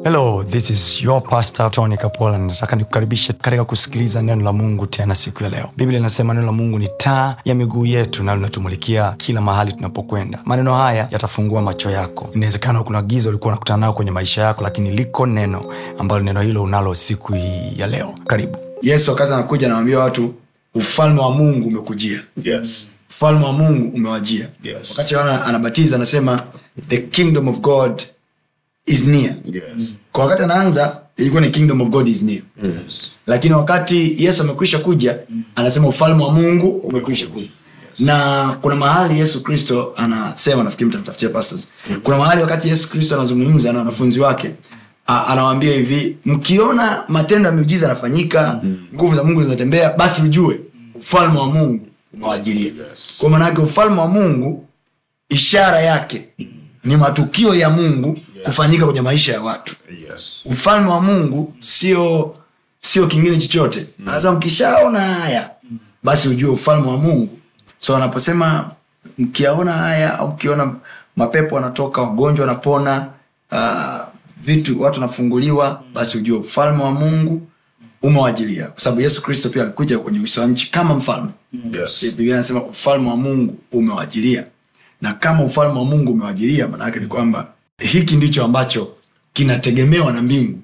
hello this is your pastor tony kapola nataka nikukaribishe katika kusikiliza neno la mungu tena siku ya leo biblia inasema neno la mungu ni taa ya miguu yetu na linatumulikia kila mahali tunapokwenda maneno haya yatafungua macho yako inawezekana kuna giza ulikuwa unakutana nayo kwenye maisha yako lakini liko neno ambalo neno hilo unalo siku hii ya leo karibu yesu wakati anakuja anawambia watu ufalme wa mungu umekujia Yes. ufalme wa mungu umewajia Yes. wakati yohana anabatiza anasema the kingdom of god is near Yes. kwa wakati anaanza ilikuwa ni kingdom of god is near Yes. lakini wakati yesu amekwisha kuja anasema ufalme wa mungu umekwisha kuja na kuna mahali yesu kristo anasema nafikiri mtatafutia pastors kuna mahali wakati yesu kristo anazungumza na wanafunzi wake a- anawaambia hivi mkiona matendo ya miujiza yanafanyika nguvu za mungu zinatembea basi ujue ufalme wa mungu umewajilia Yes. kwa maanake ufalme wa mungu ishara yake ni matukio ya mungu kufanyika kwenye maisha ya watu Yes. ufalme wa mungu sio sio kingine chochote sasa mkishaona haya basi ujue ufalme wa mungu so anaposema mkiaona haya au mkiona mapepo wanatoka wagonjwa wanapona uh, vitu watu wanafunguliwa basi ujue ufalme wa mungu umewajilia kwa sababu yesu kristo pia alikuja kwenye uso wa nchi kama mfalme Yes. biblia anasema ufalme wa mungu umewajilia na kama ufalme wa mungu umewajilia maanaake ni kwamba hiki ndicho ambacho kinategemewa na mbingu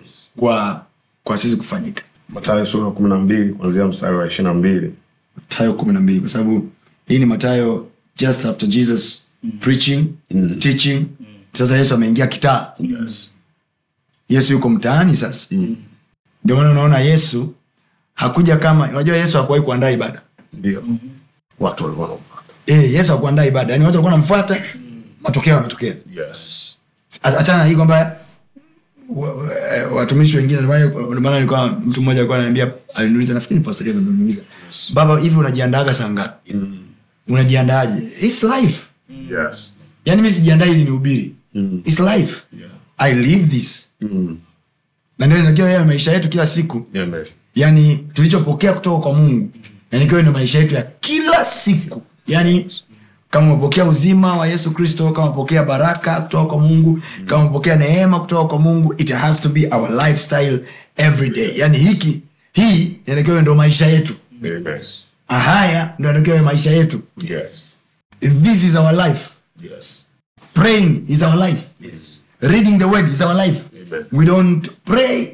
kwa kwa sisi kufanyika Mathayo sura ya kumi na mbili kuanzia mstari wa ishirini na mbili matayo kumi na mbili kwa sababu hii ni matayo just after jesus preaching teaching sasa yesu ameingia kitaa Yes. yesu yuko mtaani sasa ndio maana unaona yesu hakuja kama unajua yesu hakuwahi kuandaa ibada Ndio. Watu walikuwa wanamfuata. e, yesu hakuandaa ibada yani watu walikuwa namfuata matokeo yametokea Yes. achana na hii kwamba wa- wa- watumishi wengine ndio maana- ndio maana alikuwa mtu mmoja alikuwa ananiambia aliniuliza nafikiri ni pastor Kevin ndio aliniuliza baba hivi unajiandaaga saa ngapi unajiandaaje its life Yes. yani mi sijiandaa ili nihubiri Mm. its life Yeah. i live this Mm. na ndio inakiwa yawe maisha yetu kila siku Yeah, man. yani tulichopokea kutoka kwa mungu na nikiwa ndio maisha yetu ya kila siku yani kama umepokea uzima wa yesu kristo kama umepokea baraka kutoka kwa mungu kama umepokea neema kutoka kwa mungu it has to be our lifestyle every day yani hiki hii inatakiwa ndo maisha yetu Amen. haya ndo inatakiwa maisha yetu Yes. this is our life Yes. praying is our life Yes. reading the word is our life Amen. we don't pray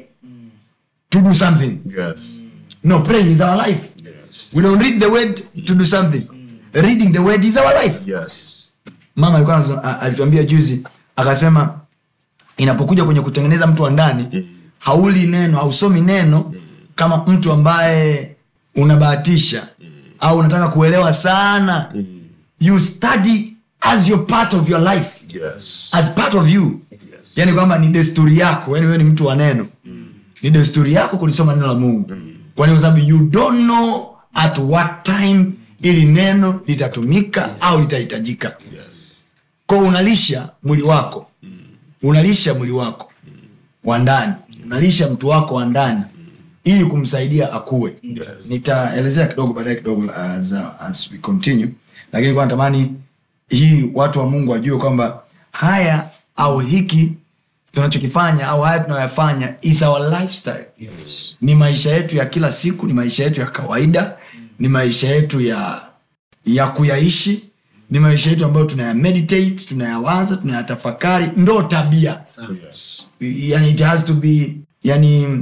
to do something Yes. no praying is our life Yes. we don't read the word to do something reading the word is our life Yes. mama alikuwa anazo- a- alituambia juzi akasema inapokuja kwenye kutengeneza mtu wa ndani hauli neno hausomi neno kama mtu ambaye unabahatisha au unataka kuelewa sana you study as your part of your life Yes. as part of you Yes. yani kwamba ni desturi yako yani wewe ni mtu wa neno ni desturi yako kulisoma neno la mungu kwani kwa sababu you don't know at what time ili neno litatumika au litahitajika Yes. ko unalisha mwili wako unalisha mwili wako wa ndani unalisha mtu wako wa ndani ili kumsaidia akue Yes. nitaelezea kidogo baadaye kidogo as, uh, as we continue lakini kwa natamani hii watu wa mungu wajue kwamba haya au hiki tunachokifanya au haya tunayoyafanya is our lifestyle Yes. ni maisha yetu ya kila siku ni maisha yetu ya kawaida ni maisha yetu ya ya kuyaishi ni maisha yetu ambayo tunayameditate tunayawaza tunayatafakari ndo tabia Yes. yani it has to be yani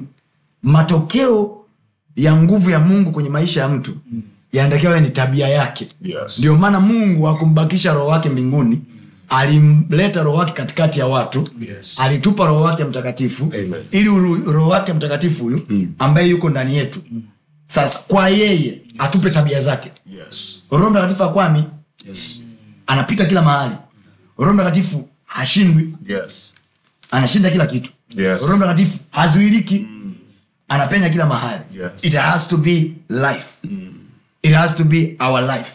matokeo ya nguvu ya mungu kwenye maisha ya mtu yanatakiwa yawe ni tabia yake Yes. ndio maana mungu akumbakisha roho wake mbinguni alimleta roho wake katikati ya watu Yes. alitupa roho wake mtakatifu Amen. ili uru- roho wake mtakatifu huyu ambaye yuko ndani yetu sasa kwa yeye atupe tabia zake Yes. roho mtakatifu akwami Yes. anapita kila mahali roho mtakatifu hashindwi Yes. anashinda kila kitu Yes. roho mtakatifu hazuiliki anapenya kila mahali Yes. it has to be life it has to be our life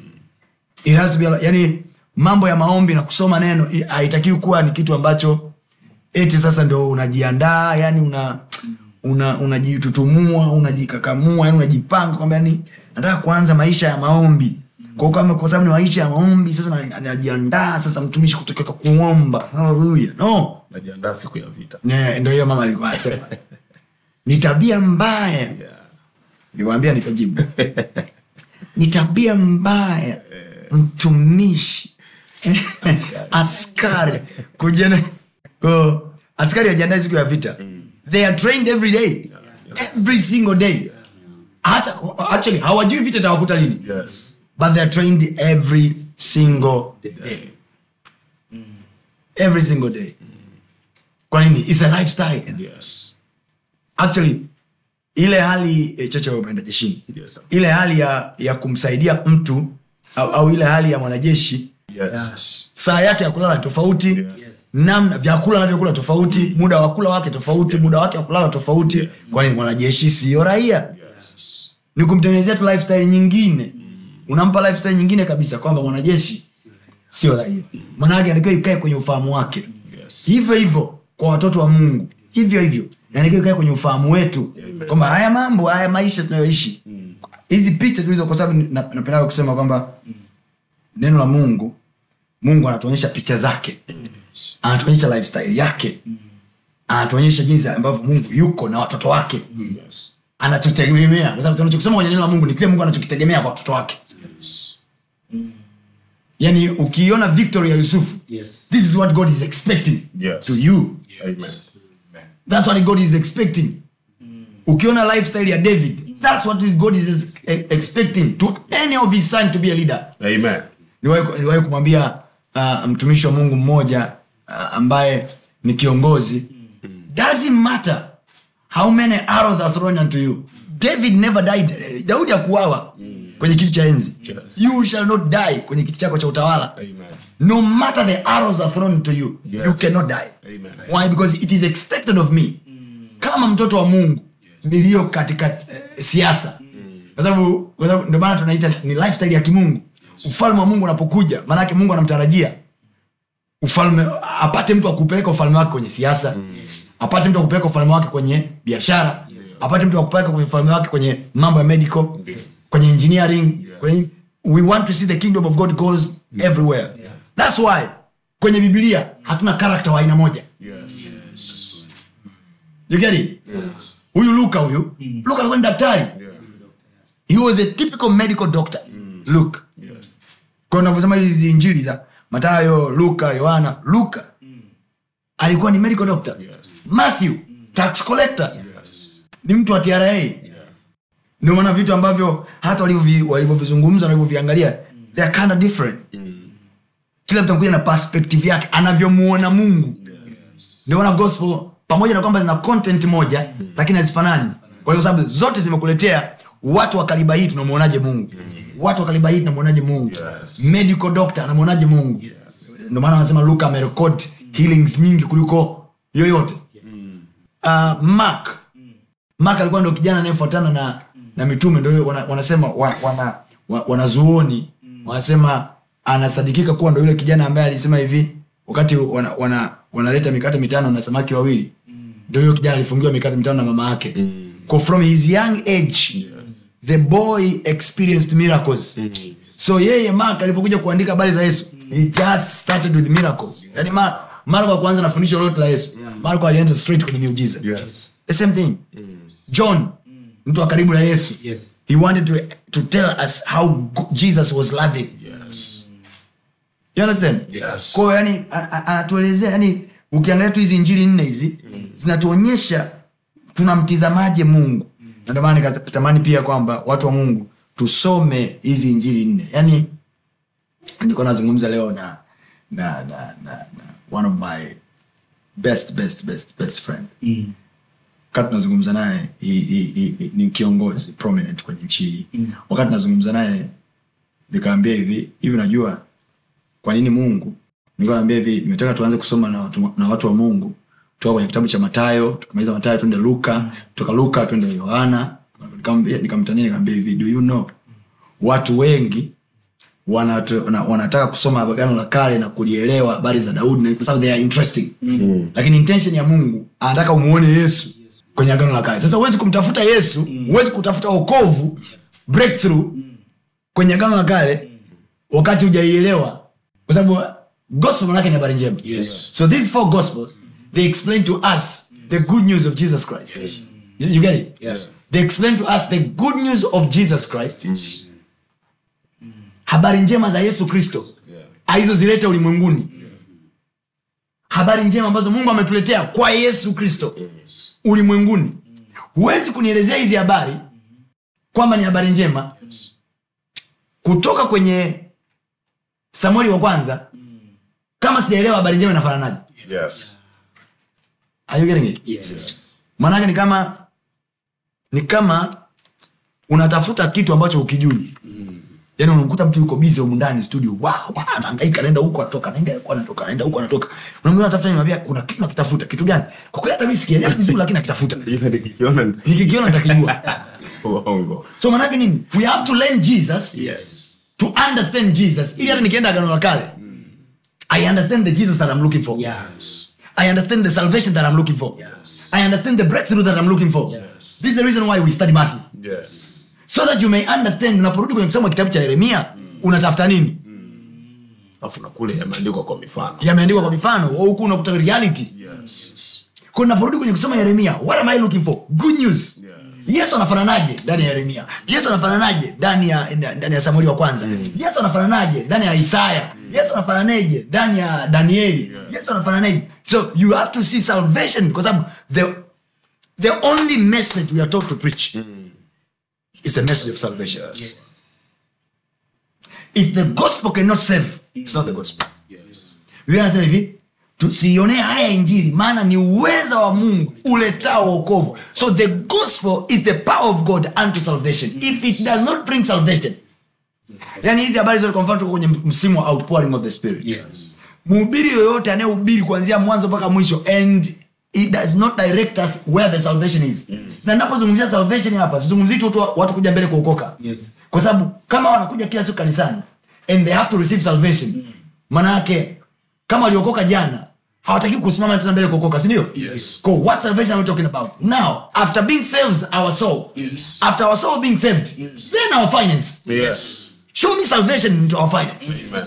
it has to be our, yani mambo ya maombi na kusoma neno i- haitakiwi kuwa ni kitu ambacho eti sasa ndo unajiandaa yani una una unajitutumua unajikakamua yani unajipanga kwamba yani nataka kuanza maisha ya maombi kwa kama kwa sababu ni maisha ya maombi sasa na- najiandaa sasa mtumishi kutoka kuomba haleluya no najiandaa siku ya vita Ne, ndo hiyo mama alikuwa anasema ni tabia mbaya yeah. niwaambia nitajibu ni tabia mbaya mtumishi askari kujana ko askari wajiandae siku ya vita they are trained every day every single day hata actually hawajui vita itawakuta lini yes but they are trained every single day every single day kwa nini its a lifestyle yes actually ile hali eh, chacha wewe umeenda jeshini yes sir. ile hali ya, ya kumsaidia mtu au, au ile hali ya mwanajeshi yes saa yake ya kulala ni tofauti namna vyakula anavyokula tofauti muda wa kula wake tofauti muda wake wa kulala tofauti kwani mwanajeshi siyo raia yes ni kumtengenezea tu lifestyle nyingine unampa lifestyle nyingine kabisa kwamba mwanajeshi sio raia mwanawake anatakiwa ikae kwenye ufahamu wake yes hivyo hivyo kwa watoto wa mungu hivyo hivyo yanatakiwa ikae kwenye ufahamu wetu kwamba haya mambo haya maisha tunayoishi hizi picha tulizo kwa sababu na- napendaga kusema kwamba neno la mungu mungu anatuonyesha picha zake anatuonyesha lifestyle yake anatuonyesha jinsi ambavyo mungu yuko na watoto wake yes anatutegemea kwa sababu tunachokisoma kwenye neno la mungu ni kile mungu anachokitegemea kwa watoto wake yes yani ukiiona victory ya yusufu Yes. this is what god is expecting Yes. to you amen that's what god is expecting ukiona lifestyle ya david that's what god is ex- eh, expecting to any of his son to be a leader amen niliwahi niliwahi kumwambia uh, mtumishi wa mungu mmoja uh, ambaye ni kiongozi doesn't matter how many arrows are thrown unto you david never died Eh, daudi akuawa kwenye kiti cha enzi Yes. you shall not die kwenye kiti chako cha utawala amen no matter the arrows are thrown to you Yes. you cannot die Amen. why because it is expected of me kama mtoto wa mungu niliyo katika eh, siasa kwa sababu kwa sababu ndio maana tunaita ni lifestyle ya kimungu ufalme wa mungu unapokuja maanake mungu anamtarajia ufalme apate mtu akupeleka ufalme wake kwenye siasa apate mtu akupeleka ufalme wake kwenye biashara apate mtu akupeleka kwenye ufalme wake kwenye mambo ya medical kwenye engineering kwenye, we want to see the kingdom of god goes everywhere thats why kwenye bibilia hatuna karakta wa aina moja yes you get it yes huyu luka huyu luka alikuwa ni daktari yeah he was a typical medical doctor luke yes kwa unavyosema hizi injili za matayo luka yohana luka alikuwa ni medical doctor Yes. matthew tax collector yes ni mtu wa tra ndio maana vitu ambavyo hata walivyovi- walivyovizungumza walivyoviangalia they are kind of different kila mtu anakuja na perspective yake anavyomuona mungu ndio maana gospel pamoja na kwamba zina content moja lakini hazifanani kwa sababu zote zimekuletea watu wa kaliba hii tunamwonaje mungu watu wa kaliba hii tunamwonaje mungu Yes. medical doctor anamwonaje mungu ndio maana wanasema luka amerekod healings nyingi kuliko yoyote uh, mark mark alikuwa ndio kijana anayefuatana na na mitume ndio wana, wanasema wa, wana, wa, wanazuoni wanasema anasadikika kuwa ndo yule kijana ambaye alisema hivi wakati wana, wana, wanaleta mikate mitano na samaki wawili ndio huyo kijana alifungiwa mikate mitano na mama yake Kwa from his young age the boy experienced miracles so yeye mark alipokuja kuandika habari za yesu he just started with miracles yani Ma- marko akuanza na fundisho lolote la yesu marko alienda straight kwenye miujiza yes the same thing john mtu wa karibu na yesu Yes. he wanted to, to tell us how go- jesus was loving yes you understand Yes. kwao yani a- a- anatuelezea yani ukiangalia tu hizi injili nne hizi zinatuonyesha tunamtizamaje mungu na ndio maana nikatamani pia kwamba watu wa mungu tusome hizi injili nne yani nilikuwa nazungumza leo na na, na, na, na one of my best best best best friend Mm. wakati tunazungumza naye he- he- he- he- ni kiongozi prominent kwenye nchi hii wakati nazungumza naye nikaambia hivi hivi najua kwa nini mungu nilikuwa naambia hivi nimetaka tuanze kusoma na watu, na watu wa mungu toka kwenye kitabu cha matayo tukimaliza matayo twende luka toka luka twende yohana Nikamwambia- nikamtania nikamwambia hivi do you know watu wengi wanatu- wana- wanataka kusoma agano la kale na kulielewa habari za daudi na kwa sababu they are interesting mm. lakini intention ya mungu anataka umuone yesu kwenye agano la kale sasa huwezi kumtafuta yesu huwezi kutafuta okovu breakthrough kwenye agano la kale wakati hujaielewa kwa sababu gospel manake ni habari njema Yes. so these four gospels they explain to us the good news of jesus christ you, you get it Yes. they explain to us the good news of jesus christ habari njema za yesu kristo Yeah. alizozileta ulimwenguni habari njema ambazo mungu ametuletea kwa yesu kristo Yes. ulimwenguni huwezi kunielezea hizi habari kwamba ni habari njema Yes. kutoka kwenye samueli wa kwanza kama sijaelewa habari njema inafananaje Yes. Are you getting it? Yes. maanake ni kama ni kama unatafuta kitu ambacho ukijui yaani unamkuta mtu yuko bizi humu ndani studio wow, wow, anahangaika anaenda huko anatoka anaenda huko anatoka anaenda huko anatoka unamwona anatafuta nini unamwambia kuna kitu nakitafuta kitu gani kwa kweli hata mimi sikielewi vizuri lakini nakitafuta Ila nikikiona nikikiona nitakijua uongo. so maanake nini we have to learn jesus Yes. to understand jesus ili hata nikienda agano la kale i understand the jesus that i'm looking for Yes. i understand the salvation that i'm looking for Yes. i understand the breakthrough that i'm looking for Yes. this is the reason why we study matthew Yes. so that you may understand unaporudi kwenye kusoma kitabu cha yeremia unatafuta nini Alafu na kule yameandikwa kwa mifano. yameandikwa kwa mifano au huku unakuta reality Yes. kwa naporudi kwenye kusoma yeremia what am i looking for good news yesu anafananaje ndani ya yeremia yesu anafananaje ndani ya ndani ya samueli wa kwanza yesu anafananaje ndani ya isaya yesu anafananaje ndani ya danieli yesu anafananaje so you have to see salvation kwa sababu the, the only message we are taught to preach is the message of salvation if the gospel cannot save it's not the gospel Yes. biblia anasema hivi tusiionee haya injili maana ni uweza wa mungu uletao wokovu so the gospel is the power of god unto salvation if it does not bring salvation yani hizi habari zote kwa mfano tuko kwenye msimu wa outpouring of the spirit Yes. mhubiri yoyote anayehubiri kuanzia mwanzo mpaka mwisho and it does not direct us where the salvation is na napozungumzia salvation hapa sizungumzii tu watu- watu kuja mbele kuokoka Yes. kwa sababu kama wanakuja kila siku kanisani and they have to receive salvation maana yake kama waliokoka jana hawataki kusimama tena mbele kuokoka sindio Yes. so what salvation are we talking about now after being saved our soul Yes. after our soul being saved Yes. then our finance Yes. show me salvation into our finance Amen.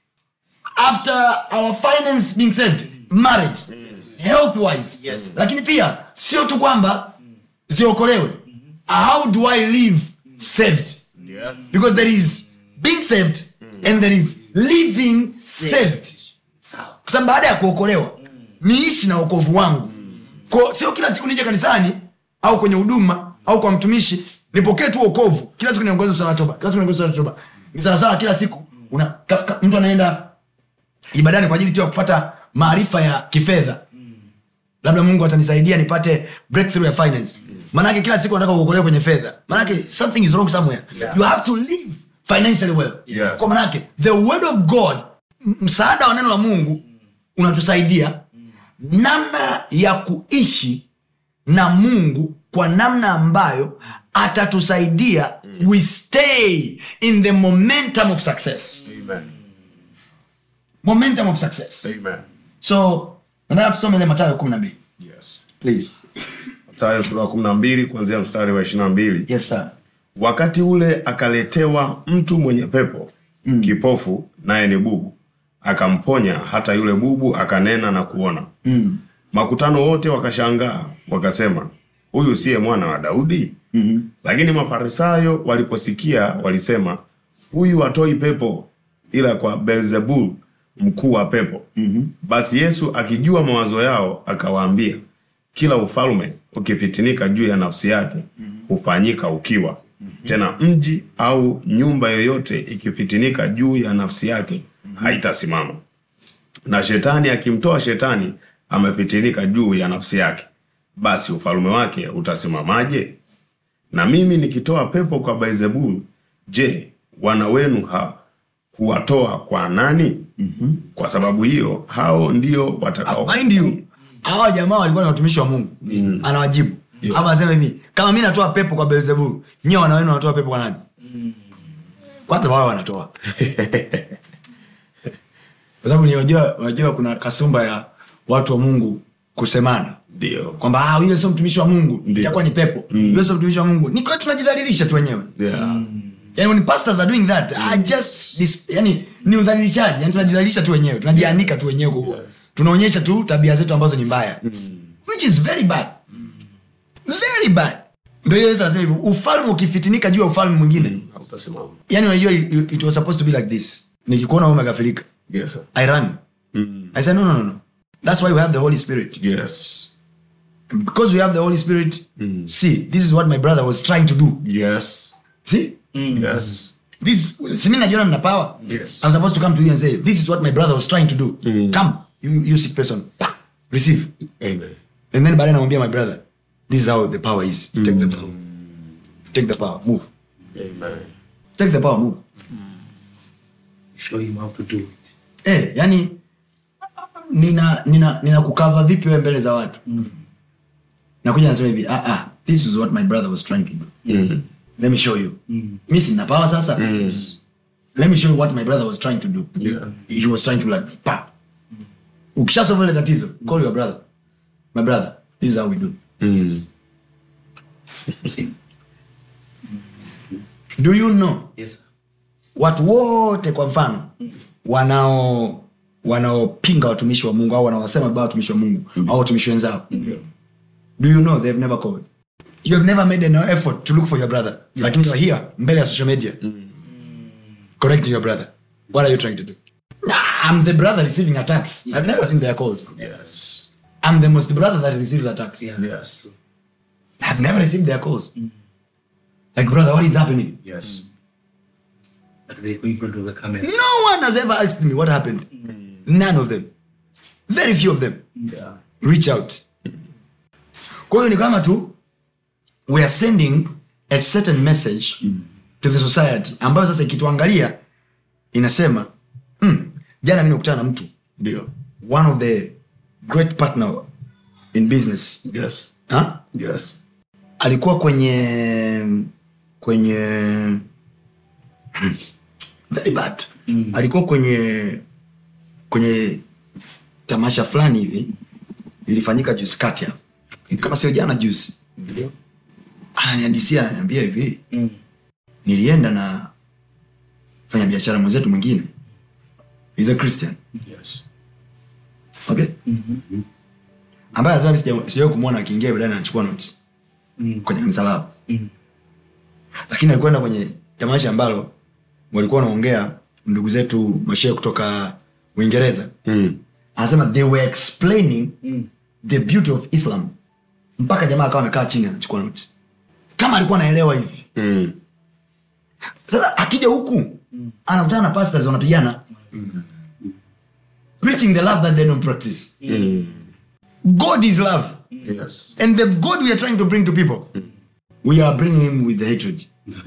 after our finance being saved marriage health wise Yes. lakini pia sio tu kwamba ziokolewe how do i live saved Yes. because there is being saved and there is living saved kwa sababu baada ya kuokolewa niishi na wokovu wangu Ko, sio kila siku nije kanisani au kwenye huduma au kwa mtumishi nipokee tu wokovu kila siku niongoze sala toba kila siku niongoze sala toba ni sawasawa kila siku una, ka, ka, mtu anaenda ibadani kwa ajili tu ya kupata maarifa ya kifedha labda mungu atanisaidia nipate breakthrough ya finance maanake kila siku nataka kuokolewa kwenye fedha maanake something is wrong somewhere Yeah. you have to live financially well Yeah. kwa maanake the word of god m- msaada wa neno la mungu unatusaidia namna ya kuishi na mungu kwa namna ambayo atatusaidia we stay in the momentum of success Amen. momentum of success Amen. so nataka tusome ile matayo kumi na mbili Yes. please Mstari sura wa kumi na mbili kuanzia mstari wa ishirini na mbili yes sir wakati ule akaletewa mtu mwenye pepo mm. kipofu naye ni bubu akamponya hata yule bubu akanena na kuona mm. makutano wote wakashangaa wakasema huyu siye mwana wa daudi mm-hmm. lakini mafarisayo waliposikia walisema huyu hatoi pepo ila kwa beelzebul mkuu wa pepo Mm-hmm. basi yesu akijua mawazo yao akawaambia kila ufalme ukifitinika juu ya nafsi yake hufanyika ukiwa tena mji au nyumba yoyote ikifitinika juu ya nafsi yake haitasimama na shetani akimtoa shetani amefitinika juu ya nafsi yake basi ufalme wake utasimamaje na mimi nikitoa pepo kwa Beelzebul, je, wana wenu ha huwatoa kwa nani? mm-hmm. Kwa sababu hiyo hao ndio watakao mind you hawa jamaa walikuwa ni watumishi wa mungu mm. anawajibu Yeah. hapa anasema hivi kama mi natoa pepo kwa belzebulu nyie wana wenu wanatoa pepo kwa nani kwanza wao wanatoa kwa sababu ni unajua unajua kuna kasumba ya watu wa mungu kusemana ndio kwamba ah, yule sio mtumishi wa mungu Ndio. itakuwa ni pepo Mm. yule sio mtumishi wa mungu ni kwa tunajidhalilisha tu wenyewe yeah. yani when pastors are doing that I just dis, yani ni udhalilishaji yani tunajidhalilisha tu wenyewe tunajianika tu wenyewe kwa- Yes. tunaonyesha tu tabia zetu ambazo ni mbaya which is very bad very bad ndo hiyo yesu anasema hivyo ufalme ukifitinika juu ya ufalme mwingine Hautasimama. yani unajua it, it was supposed to be like this nikikuona wewe umekafirika Yes, sir. i run Mm. i say no no no no that's why we have the holy spirit Yes. because we have the holy spirit see this is what my brother was trying to do Yes. see Yes. this simi najiona nina power Yes. i'm supposed to come to you and say this is what my brother was trying to do come you, you sick person pa, receive Amen. and then baadaye namwambia my brother this is how the power is take the power take the power move Amen. take the power move show him how to do it eh yani nina nina nina kukava vipi wewe mbele za watu nakuja nasema hivi ah, ah, this is what my brother was trying to do Mm. let me show you mi sina power sasa let me show you what my brother was trying to do Yeah. he was trying to like pa ukishasolve ile tatizo call your brother my brother this is how we do Mm. See? do you know yes sir. watu wote kwa mfano wanao wanaopinga watumishi wa mungu au wanaosema vibaya watumishi wa mungu au watumishi wenzao do you know they've never called you have never made an effort to look for your brother lakini you're here mbele ya social media correcting your brother what are you trying to do nah, i'm the brother receiving attacks i've never seen their calls Yes. i'm the most brother that receives attacks Yeah. Yes. i've never received their calls like brother what is happening Yes. But they go in front of the camera no one has ever asked me what happened none of them very few of them Yeah. reach out kwa hiyo ni kama tu we are sending a certain message to the society ambayo sasa ikituangalia inasema mm, jana mi nikutana na mtu Ndio. one of the great partner in business Yes. huh? Yes. alikuwa kwenye kwenye very bad alikuwa kwenye kwenye tamasha fulani hivi ilifanyika juzi kati hapa. kama sio jana juzi Ndio. ananiandisia ananiambia hivi Mm. nilienda na fanya biashara mwenzetu mwingine He's a christian Yes. okay ambaye anasema sija- sijawahi kumwona akiingia baadaye anachukua notes Mm. kwenye kanisa lao Mm. lakini alikwenda kwenye tamasha ambalo walikuwa wanaongea ndugu zetu mashehe kutoka uingereza Mm. anasema they were explaining Mm. the beauty of islam mpaka jamaa akawa amekaa chini anachukua notes kama alikuwa anaelewa hivi Mm. sasa akija huku anakutana na pastors wanapigana preaching the love that they don't practice Mm. god is love Yes. and the god we are trying to bring to people we are bringing him with the hatred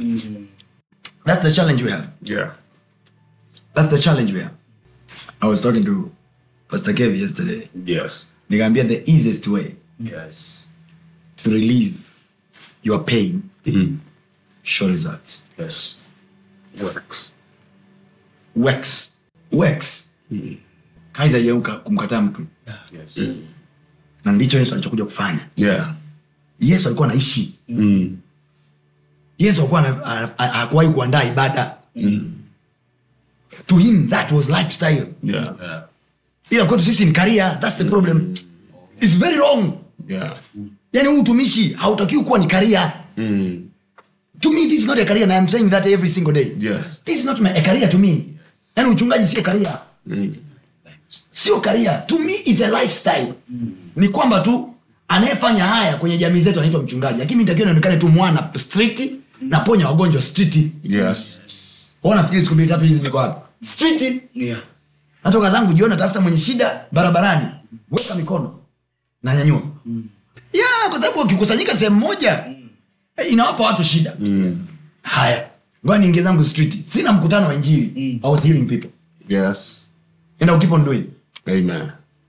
that's the challenge we have Yeah. that's the challenge we have i was talking to pastor kev yesterday Yes. nikaambia the easiest way Yes. to relieve your pain Mm. show results Yes. Works. works works kazi haijauka kumkataa mtu Yes. na ndicho yesu alichokuja kufanya Yeah. yesu alikuwa anaishi Mm. yesu alikuwa ana- ana- ana- hakuwahi kuandaa ibada Mm. to him that was lifestyle Yeah. ila kwetu sisi ni karia thats the problem its very wrong Yeah. yani huu utumishi hautakiwi kuwa ni karia Mm. to me this is not a career and i'm saying that every single day Yes. this is not my, a career to me yani uchungaji sio karia Mm. sio karia to me is a lifestyle ni kwamba tu anayefanya haya kwenye jamii zetu anaitwa mchungaji lakini mi takiwa nionekane tu mwana street naponya wagonjwa street Yes. Wewe unafikiri siku mbili tatu hizi niko wapi street Yeah. natoka zangu jioni natafuta mwenye shida barabarani weka mikono nanyanyua ya kwa sababu ukikusanyika sehemu moja eh, inawapa watu shida Mm. haya ngoja niingie zangu street sina mkutano wa injili I was healing people Yes. and I'll keep on doing Amen.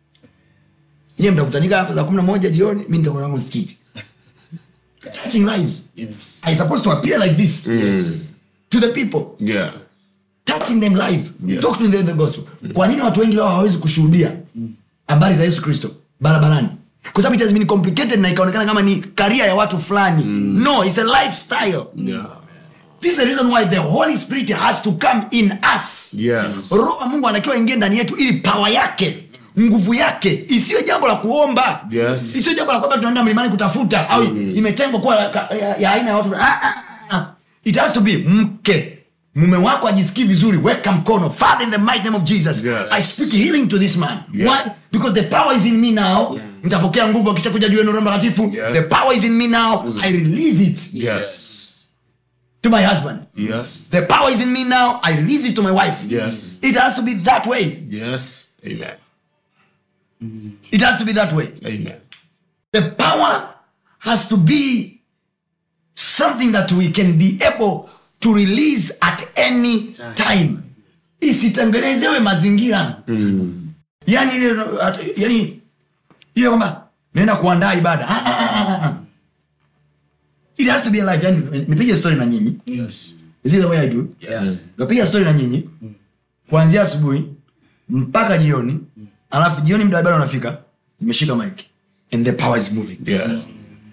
nyie mtakutanika hapa saa kumi na moja jioni mi nitakuwa zangu street touching lives Yes. i supposed to appear like this Mm. to the people Yeah. touching them live Yes. talk to them the gospel kwa nini watu wengi leo hawawezi kushuhudia habari za yesu kristo barabarani kwa sababu it has been complicated na ikaonekana kama ni karia ya watu fulani no it's a lifestyle Yeah. this is the reason why the holy spirit has to come in us Yes. roho wa mungu anatakiwa ingie ndani yetu ili pawa yake nguvu yake isiwe jambo la kuomba Yes. isiwe jambo la kwamba tunaenda mlimani kutafuta au imetengwa kuwa ya, ya, ya aina ya watu ah, ah, ah. it has to be mke mume wako ajisikii vizuri weka mkono father in the mighty name of jesus Yes. i speak healing to this man Yes. Why? because the power is in me now mtapokea nguvu akisha kuja juu yenu roho mtakatifu Yes. the power is in me now i release it Yes. to my husband Yes. the power is in me now i release it to my wife Yes. it has to be that way Yes. Amen. it has to be that way Amen. the power has to be something that we can be able to release at any time isitengenezewe mazingira yani ile at- yani ile kwamba naenda kuandaa ibada Ah, ah, ah, ah, ah. it has to be alive yani nipige story na nyinyi Yes. is it the way i do Yes. napiga story na nyinyi kuanzia asubuhi mpaka jioni alafu jioni mda wa ibada unafika nimeshika mike and the power is moving Yes.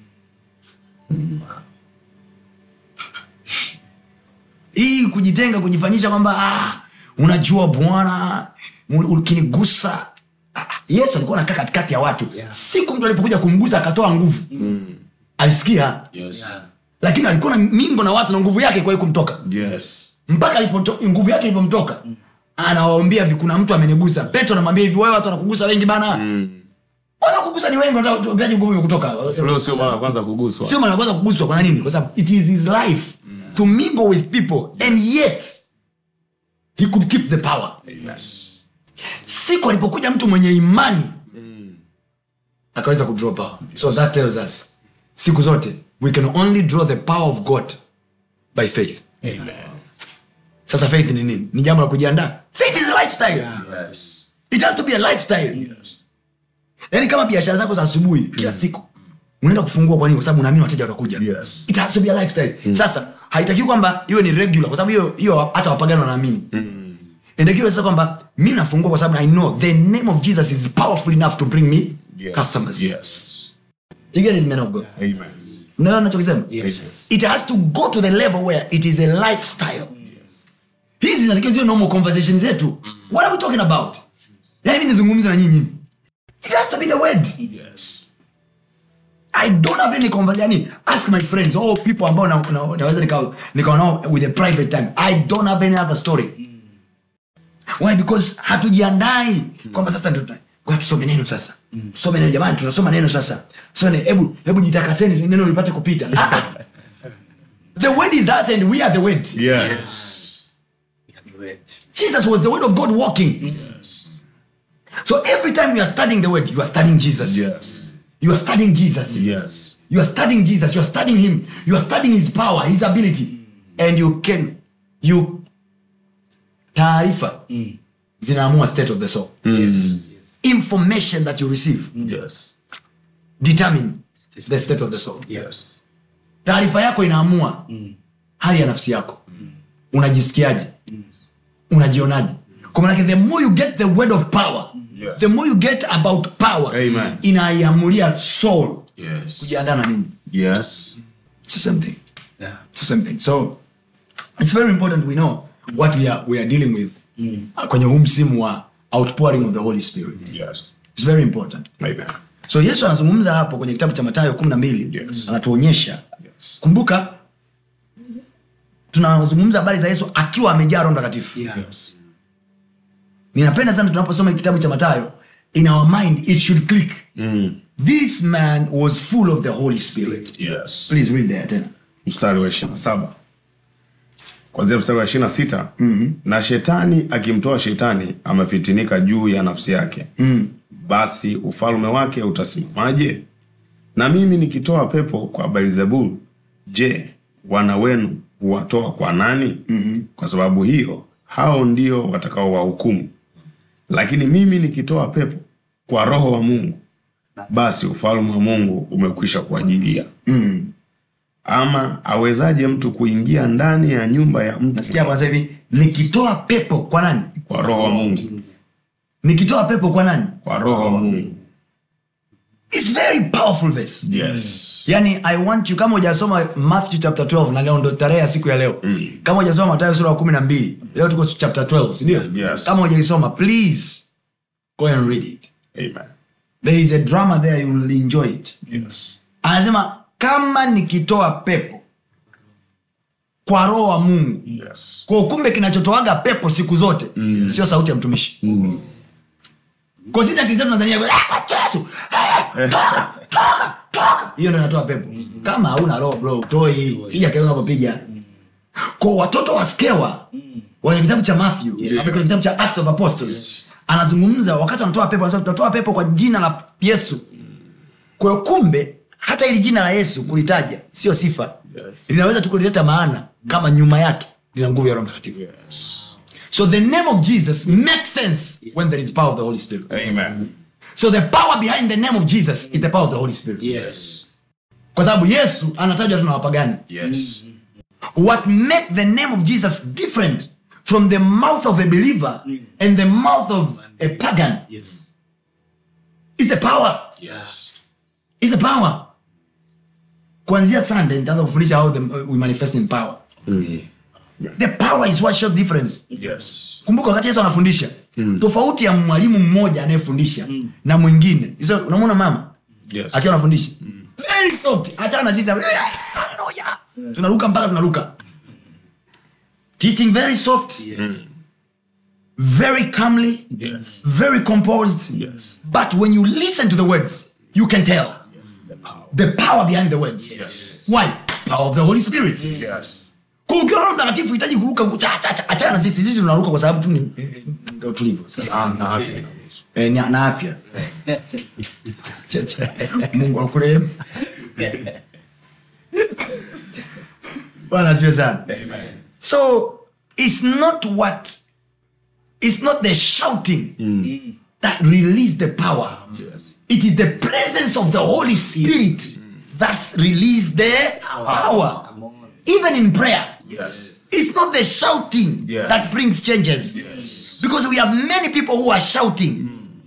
hii kujitenga kujifanyisha kwamba ah, unajua bwana u- ukinigusa ah, yesu alikuwa nakaa katikati ya watu Yeah. siku mtu alipokuja kumgusa akatoa nguvu alisikia Yes. lakini alikuwa na mingo na watu na nguvu yake kwa kumtoka Yes. mpaka alipoto- nguvu yake ilipomtoka anawaambia hivi kuna mtu amenigusa petro anamwambia hivi wewe watu wanakugusa wengi bana wanakugusa ni wengi wanataka tuambiaje nguvu imekutoka Leo sio mara ya kwanza kuguswa. sio mara ya kwanza kuguswa kwa nini kwa sababu it is his life to mingle with people and yet he could keep the power Yes. siku alipokuja mtu mwenye imani akaweza kudraw power so that tells us siku zote we can only draw the power of god by faith Amen. sasa faith ni nini ni jambo la kujiandaa faith is a lifestyle Yes. it has to be a lifestyle Yes. yaani kama biashara zako za asubuhi kila siku unaenda kufungua kwa nini kwa sababu unaamini wateja watakuja Yes. it has to be a lifestyle sasa haitakiwi kwamba iwe ni regular kwa sababu hiyo hiyo hata wapagani wanaamini inatakiwa sasa kwamba mi nafungua kwa sababu i know the name of jesus is powerful enough to bring me Yes. customers Yes. you get it man of god Amen. unaelewa nachokisema Yes. it has to go to the level where it is a lifestyle hizi zinatakiwa ziwe normal conversation zetu what are we talking about yani mi nizungumze na nyinyi it has to be the word Yes. i don't have any conversation yani ask my friends all people ambao na- na- naweza nika- nikawa nao with a private time i don't have any other story why because hatujiandai kwamba sasa ndio tuna- ngoja tusome neno sasa tusome neno jamani tunasoma neno sasa tusome neno. hebu hebu jitakaseni neno lipate kupita Ah, ah. the word is us and we are the word Yes. Yeah, the word. jesus was the word of god walking Yes. so every time you are studying the word you are studying jesus Yes. you are studying jesus Yes. you are studying jesus you are studying him you are studying his power his ability and you can you taarifa zinaamua state of the soul Yes. information that you receive Yes. determine the state of the soul Yes. taarifa yako inaamua hali ya nafsi yako unajisikiaje unajionaje kwa manake the more you get the word of power Yes. the more you get about power Amen. inaiamulia soul Yes. kujiandaa na nini Yes. it's the same thing Yeah. it's the same thing so it's very important we know what we are, we are dealing with uh, kwenye huu msimu wa outpouring of the holy spirit Yes. it's very important Amen. so yesu anazungumza hapo kwenye kitabu cha matayo kumi na mbili Yes. anatuonyesha Yes. kumbuka tunazungumza habari za yesu akiwa amejaa roho mtakatifu Yeah. Yes. ninapenda sana tunaposoma kitabu cha matayo in our mind it should click Mm. this man was full of the holy spirit Yes. please read there tena mstari wa ishirina saba kwanzia mstari wa ishirina sita na shetani akimtoa shetani amefitinika juu ya nafsi yake mm. basi ufalme wake utasimamaje na mimi nikitoa pepo kwa belzebul je wana wenu huwatoa kwa nani mm-hmm. kwa sababu hiyo hao ndio watakao wahukumu lakini mimi nikitoa pepo kwa roho wa mungu basi ufalme wa mungu umekwisha kuajilia ama awezaje mtu kuingia ndani ya nyumba ya mtu nasikia kwanza hivi nikitoa pepo kwa nani kwa roho wa mungu nikitoa pepo kwa nani kwa roho wa mungu It's very powerful verse yes yani i want you kama hujasoma matthew chapter 12 na leo ndo tarehe ya siku ya leo mm. kama hujasoma matayo sura ya kumi na mbili leo tuko chapter 12 sindio Yes. kama hujaisoma please go and read it amen there is a drama there you will enjoy it yes anasema kama nikitoa pepo kwa roho wa mungu yes kwa kumbe kinachotoaga pepo siku zote mm. sio sauti ya mtumishi mm. kwa sisi akizia tunazania "Ah, kwa Yesu, ah, toka, toka, toka." hiyo ndo inatoa pepo kama hauna roho bro utoi piga kelele unapopiga kwa watoto wa skewa kwenye kitabu cha matthew yeah. kwenye kitabu cha acts of apostles anazungumza wakati wanatoa pepo anasema tunatoa pepo kwa jina la yesu kwa hiyo kumbe hata ili jina la yesu kulitaja sio sifa Yes. linaweza tu kulileta maana kama nyuma yake lina nguvu ya roho mtakatifu yes so the name of jesus makes sense when there is power of the holy spirit amen so the power behind the name of jesus is the power of the holy spirit Yes. kwa sababu yesu anatajwa tena wapagani yes what make the name of jesus different from the mouth of a believer and the mouth of a pagan Yes. is the power yes is the power kuanzia sunday nitaanza kufundisha how the, we manifest in power the power is what shows difference yes kumbuka wakati yesu anafundisha mm. tofauti ya mwalimu mmoja anayefundisha mm. na mwingine so, unamwona mama yes akiwa anafundisha very soft achana na sisi Hallelujah. tunaruka mpaka tunaruka teaching very soft very calmly yes very composed yes but when you listen to the words you can tell the power the power behind the words Yes. why power of the holy spirit yes Kwa ukiwa Roho mtakatifu hitaji kuruka kucha- cha- cha- achana na sisi sisi tunaruka kwa sababu tu ni eh, eh, ndio tulivyo na na afya inaruhusu. Eh, na na afya Cha- cha. mungu akurehemu bwana asiwe sana so it's not what it's not the shouting that release the power yes it is the presence of the holy spirit that release the power even in prayer yes it's not the shouting Yes. that brings changes yes because we have many people who are shouting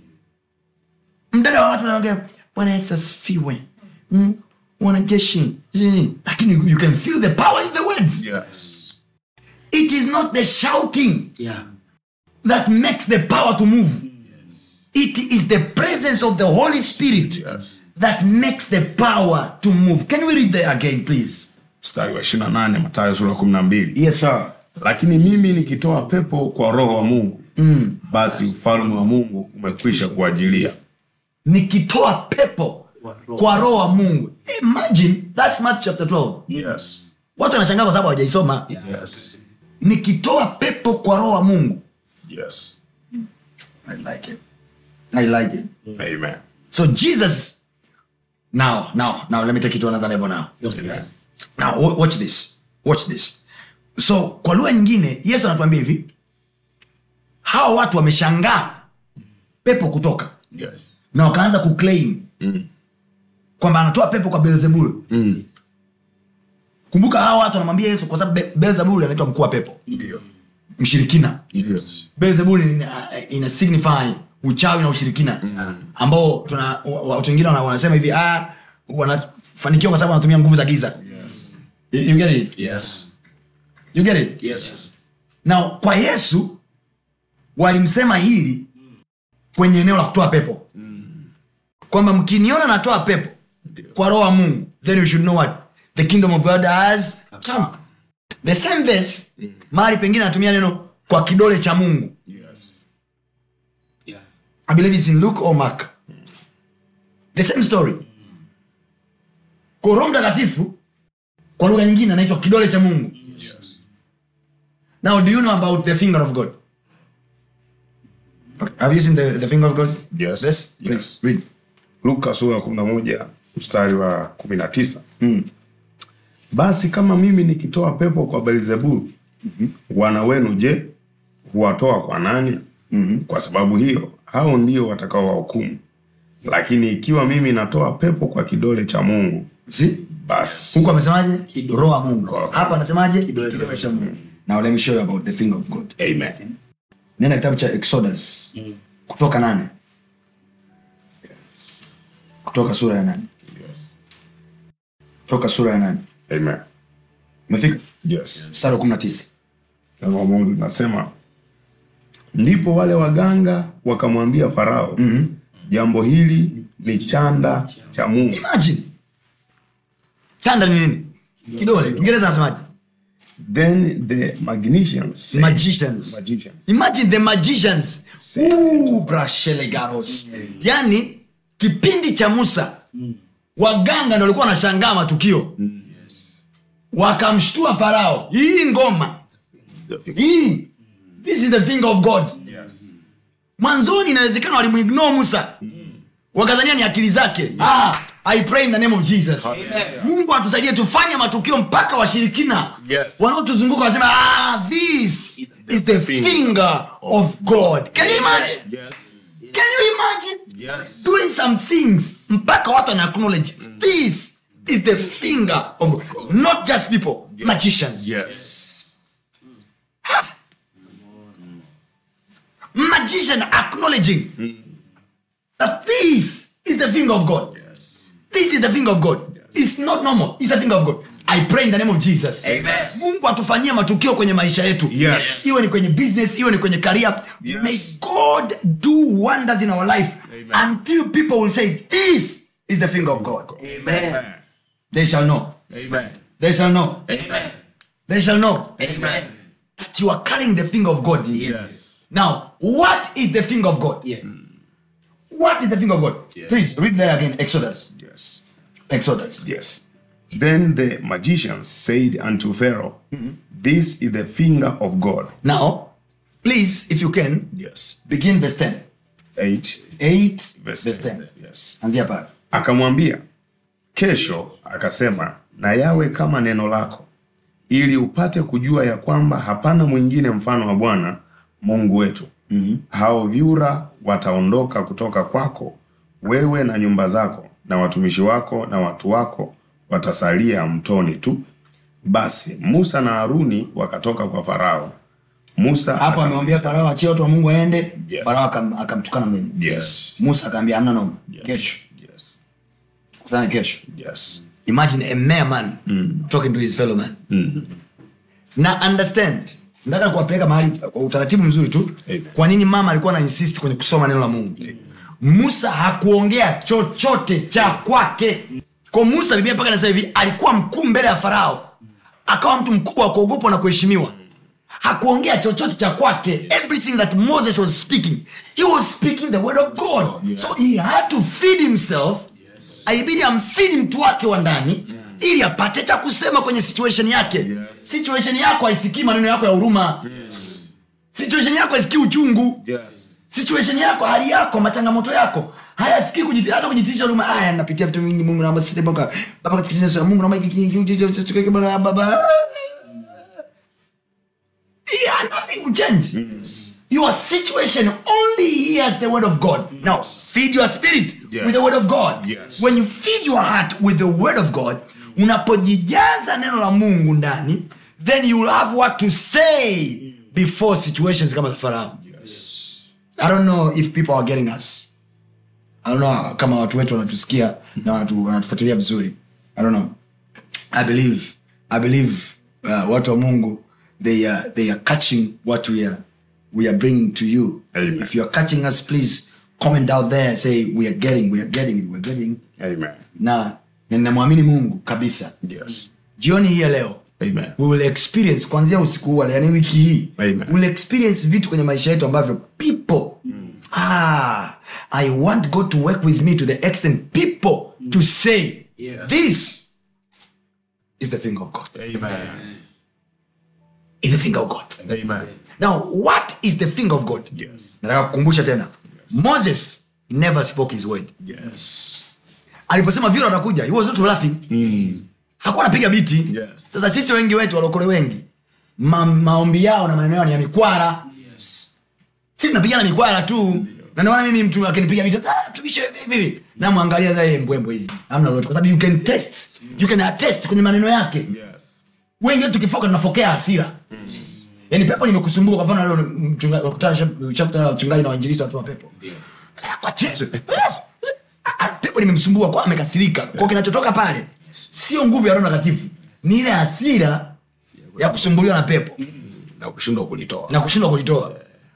mdada wa watu wanaongea bwana yesu asifiwe Mm, wanajeshi Mm. lakini you- you can feel the power in the words yes it is not the shouting Yeah. that makes the power to move it is the presence of the holy spirit yes that makes the power to move can we read there again please mstari wa 28 Mathayo sura ya 12 yes sir lakini mimi nikitoa pepo kwa roho wa mungu mm. basi ufalme wa mungu umekwisha kuajilia nikitoa pepo kwa roho wa mungu imagine that's Matthew chapter 12 yes watu wanashangaa kwa sababu hawajaisoma yes nikitoa pepo kwa roho wa mungu yes i like it i like it amen so jesus now now now let me take it to another level now amen now wa- watch this watch this so kwa lugha nyingine yesu anatuambia hivi hawa watu wameshangaa pepo kutoka yes na wakaanza kuclaim mm. kwamba anatoa pepo kwa belzebul mm. kumbuka hawa watu wanamwambia yesu kwa sababu Be- belzebul anaitwa mkuu wa pepo ndio mshirikina yes belzebul ina, ina signify uchawi na ushirikina ambao tuna wa- watu wengine wana- wanasema hivi ah, wanafanikiwa kwa sababu wanatumia nguvu za giza yes you, you get it? yes You get it? Yes. na kwa yesu walimsema hili kwenye eneo la kutoa pepo kwamba mkiniona natoa pepo kwa roho wa mungu then you should know what the kingdom of god has come the same verse mahali pengine anatumia neno kwa kidole cha mungu yes Yeah. i believe it's in luke or mark the same story kwa roho mtakatifu kwa lugha nyingine anaitwa kidole cha mungu yes Now, do you know about the finger of God? Have you seen the, the finger of God? Yes. Yes. Please Yes. read. luka sura ya 11 mstari wa 19 mm. basi kama mimi nikitoa pepo kwa belzebulu mm-hmm. wana wenu je huwatoa kwa nani mm-hmm. kwa sababu hiyo hao ndio watakaowahukumu lakini ikiwa mimi natoa pepo kwa kidole cha mungu See? basi Huko amesemaje? Roho wa Mungu. Roho. Hapa anasemaje? Kidole cha Mungu. Now let me show you about the finger of God. amen Nenda kitabu cha Exodus. Kutoka nane. kutoka sura ya nane toka sura ya nane Amen. umefika Yes. mstari wa kumi na tisa Neno la Mungu linasema ndipo wale waganga wakamwambia Farao, mm-hmm. jambo hili ni chanda cha Mungu. imagine chanda ni nini kidole kiingereza anasemaje Then the magicians said, magicians magicians imagine the magicians Ooh, brashelegaros yani kipindi cha musa waganga ndo walikuwa wanashangaa matukio wakamshtua farao hii ngoma hii this is the finger of god mwanzoni inawezekana walimuignore musa wakadhania ni akili zake ah, i pray in the name of jesus mungu atusaidie tufanye matukio mpaka washirikina Yes. wanaotuzunguka wasema ah, this is the finger of god can you imagine can you imagine doing some things mpaka watu wana acknowledge this is the finger of god not just people magicians magician acknowledging that this is the finger of God. This is the finger of God. It's not normal. It's the finger of God. I pray in the name of Jesus. Mungu atufanyie matukio kwenye maisha yetu. Yes. Iwe ni kwenye business, iwe ni kwenye career. May God do wonders in our life until people will say this is the finger of God. They shall know. They shall know. They shall know that you are carrying the finger of God. in you. Now, what is the finger of God? What is the finger of God? Please read there again. Exodus. Yes. Exodus. Yes. Then the magicians said unto Pharaoh, This is the finger of God. Now, please, if you can, Yes. begin verse 10. 8 8 verse verse 10. 10. Yes. Anzia pale. Akamwambia, kesho akasema, na yawe kama neno lako, ili upate kujua ya kwamba hapana mwingine mfano wa Bwana Mungu wetu. Mm-hmm. Hao vyura wataondoka kutoka kwako, wewe na nyumba zako, na watumishi wako na watu wako watasalia mtoni tu. Basi Musa na Haruni wakatoka kwa Farao. Musa Hapo aka- amemwambia Farao achie watu wa Mungu waende. Yes. Farao akam- akamtukana Mungu. Yes. Musa akaambia hamna noma. Kesho. Yes. Kutana kesho. Yes. Imagine a mere man talking to his fellow man. Na understand. Nataka kuwapeleka mahali kwa utaratibu mzuri tu. Amen. Kwa nini mama alikuwa na insist kwenye kusoma neno la Mungu? Musa hakuongea chochote cha kwake. Kwa Musa Biblia mpaka inasema hivi alikuwa mkuu mbele ya Farao. Akawa mtu mkubwa wa kuogopwa na kuheshimiwa. Hakuongea chochote cha kwake. Everything that Moses was speaking, he was speaking the word of God. So he had to feed himself. Aibidi amfidi mtu wake wa ndani ili apate cha kusema kwenye situation yake. Situation yako haisikii maneno yako ya huruma. Situation yako haisikii uchungu situation yako hali yako machangamoto yako hayasikii kujiti- hata kujitiisha huruma haya napitia vitu vingi mungu naomba sisi baba baba katika jina la Yesu, mungu naomba hiki hiki hiki hiki hiki hiki baba baba yeah, nothing will change your situation only hears the word of god now feed your spirit Yes. with the word of god Yes. when you feed your heart with the word of god unapojijaza neno la mungu ndani then you will have what to say before situations kama za farao I don't know if people are getting us. I don't know kama watu wetu wanatusikia na watu wanatufuatilia vizuri. I don't know. I believe I believe uh, watu wa Mungu they are they are catching what we are we are bringing to you. Amen. If you are catching us please comment out there say we are getting we are getting it we are getting Amen. na na ninamwamini Mungu kabisa. Yes. Jioni hii ya leo Amen. we will experience kuanzia usiku huu wa leo, yani wiki hii Amen. we will experience vitu kwenye maisha yetu ambavyo people ah, i want god to work with me to the extent people to say this is the finger of god Amen. is the finger of god Amen. now what is the finger of god Yes. nataka kukumbusha tena moses never spoke his word Yes. aliposema vyura watakuja he was not laughing hakuwa anapiga biti Yes. sasa sisi wengi wetu walokole wengi ma, maombi yao na maneno yao ni ya mikwara si tunapigana mikwara tu na ndio maana mimi mtu akinipiga biti ah, tuishe vivi namwangalia za yeye mbwembwe hizi hamna lolote kwa sababu you can test you can attest kwenye maneno yake Yes. wengi wetu tukifoka tunafokea hasira yaani pepo limekusumbua kwa mfano leo mchungaji wakutana ushakutana na mchungaji na wainjilisti watu wa pepo Ah, kwa Yesu. Ah, ah, pepo limemsumbua kwa amekasirika kwa kinachotoka pale sio nguvu ya roho takatifu ni ile hasira ya kusumbuliwa na pepo na kushindwa kulitoa na kushindwa kulitoa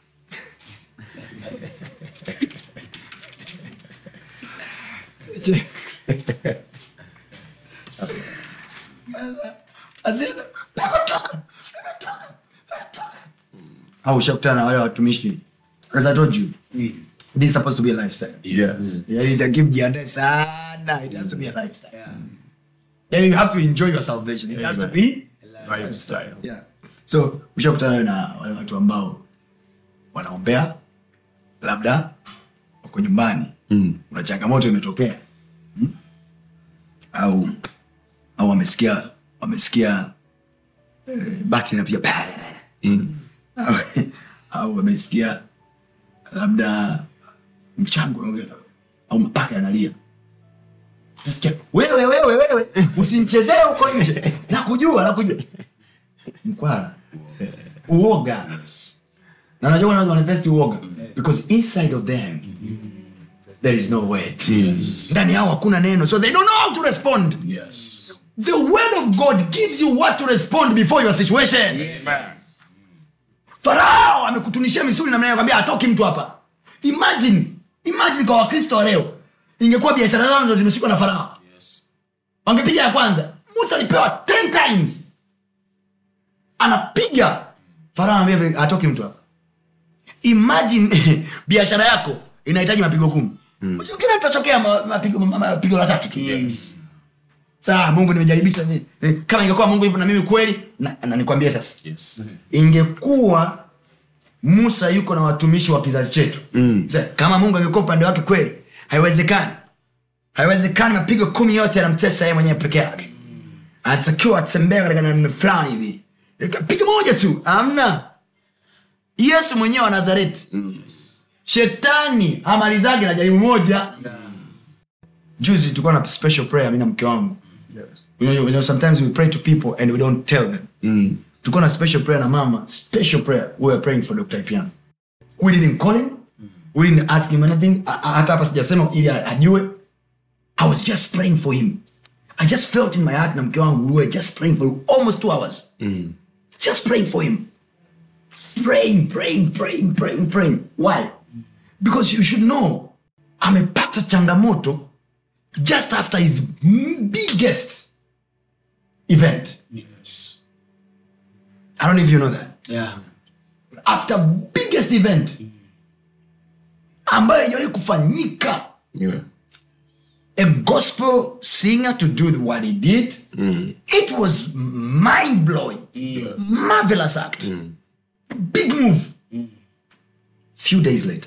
Hasira, pepo toka, pepo toka, pepo toka. au ushakutana na wale watumishi as i told you this is supposed to be a lifestyle yes yani itakiwa mjiandae sana it has to be a lifestyle yani you have to enjoy your salvation it has to be lifestyle yeah. so ushakutana na wale watu ambao wanaombea labda wako nyumbani mm. una changamoto imetokea mm? au au wamesikia wamesikia eh, bati inapiga Mm. au, au wamesikia labda mchango unaongea, au mapaka yanalia Nasikia, wewe wewe wewe usimchezee huko nje nakujua nakujua mkwara uoga na najua wanaweza manifest uoga because inside of them there is no word yes ndani yao hakuna neno so they don't know how to respond yes the word of god gives you what to respond before your situation farao amekutunishia misuli namna kwambia atoki mtu hapa imagine imagine kwa wakristo wa leo ingekuwa biashara zao ndo zimeshikwa na farao yes wangepiga ya kwanza musa alipewa 10 times anapiga farao anambia atoki mtu hapa imagine biashara yako inahitaji mapigo kumi mm. kila tutachokea ma- mapigo ma- mapigo la tatu tu saa mungu nimejaribisha ni- ni- kama ingekuwa mungu yupo na mimi kweli na, na nikwambie sasa yes ingekuwa musa yuko na watumishi wa kizazi chetu mm. kama mungu angekuwa upande wake kweli haiwezekani haiwezekani mapigo kumi yote yanamtesa yeye mwenyewe peke yake anatakiwa atembea katika namna fulani hivi pigo moja tu amna yesu mwenyewe wa nazareti yes shetani hamalizage na jaribu moja juzi tulikuwa na special prayer mi na mke wangu you know, you know, sometimes we pray to people and we don't tell them mm. tulikuwa na special prayer na mama special prayer we were praying for dr ipiano we didn't call him we didn't ask him anything A- a- hata hapa sijasema ili a- ajue i was just praying for him i just felt in my heart na mke wangu we were just praying for him almost two hours Mm. just praying for him praying praying praying praying praying why because you should know amepata changamoto just after his m- biggest event yes i don't know if you know that Yeah. after biggest event ambayo ijawahi kufanyika yeah a gospel singer to do what he did mm. it was mind blowing marvelous act big move few days later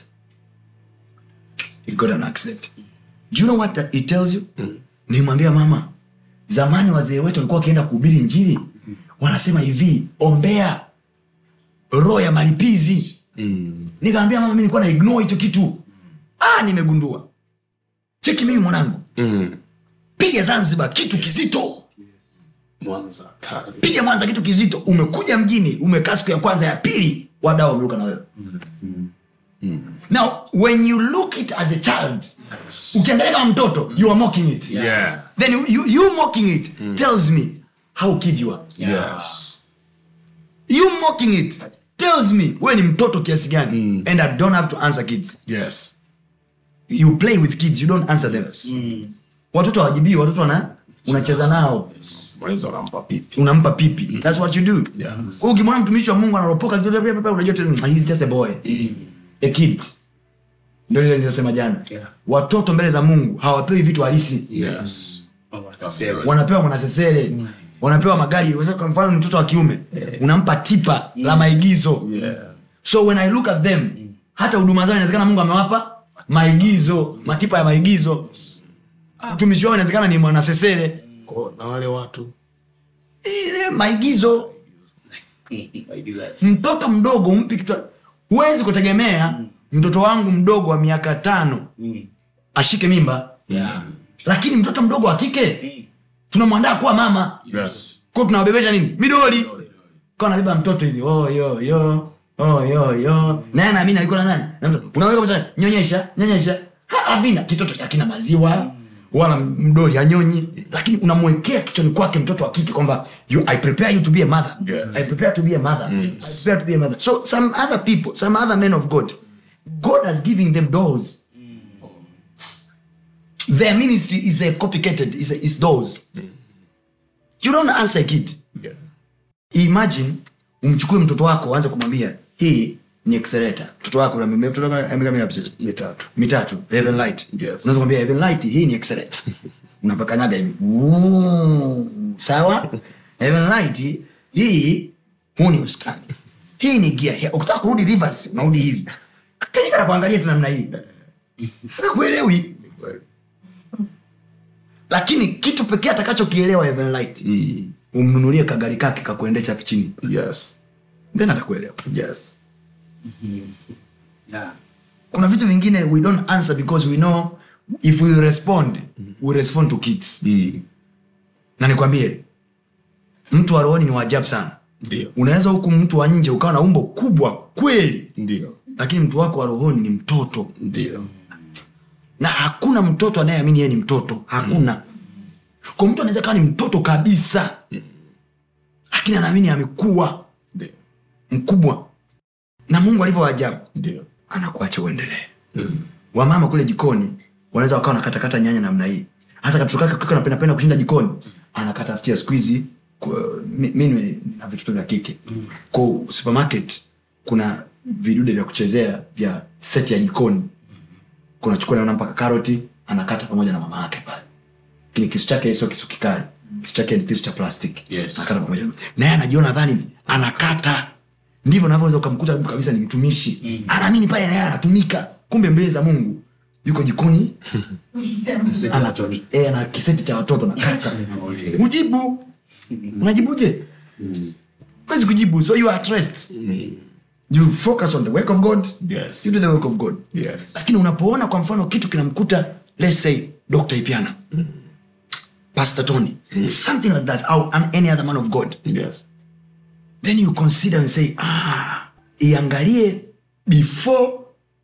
he got an accident do you know what that it tells you nilimwambia mama zamani wazee wetu walikuwa wakienda kuhubiri njiri wanasema hivi ombea roho ya malipizi Mm. nikaambia mama mi nilikuwa na ignore hicho kitu ah nimegundua cheki mimi mwanangu Mm. piga zanzibar kitu kizito mwanza tari piga mwanza kitu kizito umekuja mjini umekaa siku ya kwanza ya pili wadau wameruka na wewe now when you look it as a child ukiangalia kama mtoto you are mocking it yeah then you, you, you mocking it tells me how kid you are yes you mocking it tells me wewe ni mtoto kiasi gani and i don't have to answer kids yes you play with kids you don't answer them watoto hawajibii watoto wana unacheza nao mwanzo anampa pipi unampa pipi thats what you do Yeah. Kwa ukimwona mtumishi wa mungu anaropoka kidogo, pepe, pepe, unajua tu, "Ah, he's just a boy a kid ndio ile niliyosema jana Yeah. watoto mbele za mungu hawapewi vitu halisi yes Oh, watasema. wanapewa mwanasesere wanapewa magari Unaweza kwa mfano ni mtoto wa kiume unampa tipa la maigizo yeah so when i look at them hata huduma zao inawezekana mungu amewapa maigizo matipa ya maigizo utumishi wao inawezekana ni mwanasesere Kwa- na wale watu ile maigizo Waigizaji. mtoto mdogo umpi kitu huwezi kutegemea mtoto wangu mdogo wa miaka tano Mm. ashike mimba Yeah. lakini mtoto mdogo wa kike tunamwandaa kuwa mama yes ko tunawabebesha nini midoli kawa nabeba mtoto hivi oh, yo yo oh, yo yo naye naamini alikuwa na nani na mtoto unaweka pesa nyonyesha nyonyesha Ha- havina kitoto cha kina maziwa wala mdoli anyonyi lakini unamwekea kichwani kwake mtoto wa kike kwamba you- i prepare you to be a mother Yes. i prepare to be a mother i prepare to be a mother so some other people some other men of god god has given them doors their ministry is a complicated is, a, is doors you don't answer a kid Yeah. imagine umchukue mtoto wako aanze kumwambia hii ni accelerator mtoto wako unamwambia, mtoto wako ameka mingapi sasa? mitatu mitatu heaven light Yes. unaweza kumwambia heaven light hii ni accelerator unapakanyaga hivi Woo, sawa heaven light hii huu ni usukani hii ni gia Hii- ukitaka kurudi reverse unarudi hivi kanyika na kuangalia tu namna hii kuelewi lakini kitu pekee atakachokielewa heaven light mm. umnunulie kagari kake kakuendesha chini yes then atakuelewa yes Yeah. kuna vitu vingine we don't answer because we know if we respond we respond to kids mm. na nikwambie mtu wa rohoni ni waajabu sana ndio unaweza huku mtu wa nje ukawa na umbo kubwa kweli ndio lakini mtu wako wa rohoni ni mtoto ndio na hakuna mtoto anayeamini yeye ni mtoto hakuna kwa mtu anaweza kawa ni mtoto kabisa lakini anaamini amekuwa ndio mkubwa na mungu alivyo ajabu ndio anakuacha uendelee mm. wamama kule jikoni wanaweza wakawa nakatakata nyanya namna hii hasa katoto kake kaka napendapenda kushinda jikoni anakatafutia siku hizi kwa- mi mi ni- na vitoto vya kike kwa supermarket kuna vidude vya kuchezea vya seti ya jikoni kuna chukua naona mpaka karoti anakata pamoja na mama yake pale lakini kisu chake sio kisu kikali kisu chake ni kisu cha plastiki Yes. anakata pamoja naye anajiona dhani anakata ndivyo navyoweza ukamkuta mtu kabisa ni mtumishi mm. anaamini pale naye anatumika kumbe mbele za mungu yuko jikoni Sasa ana, watoto. e, ana kiseti cha watoto nakata ujibu unajibuje wezi kujibu so you are at rest you focus on the work of god yes you do the work of god yes lakini unapoona kwa mfano kitu kinamkuta let's say dr ipiana pastor tony something like that or an- any other man of god yes then you consider and say ah iangalie before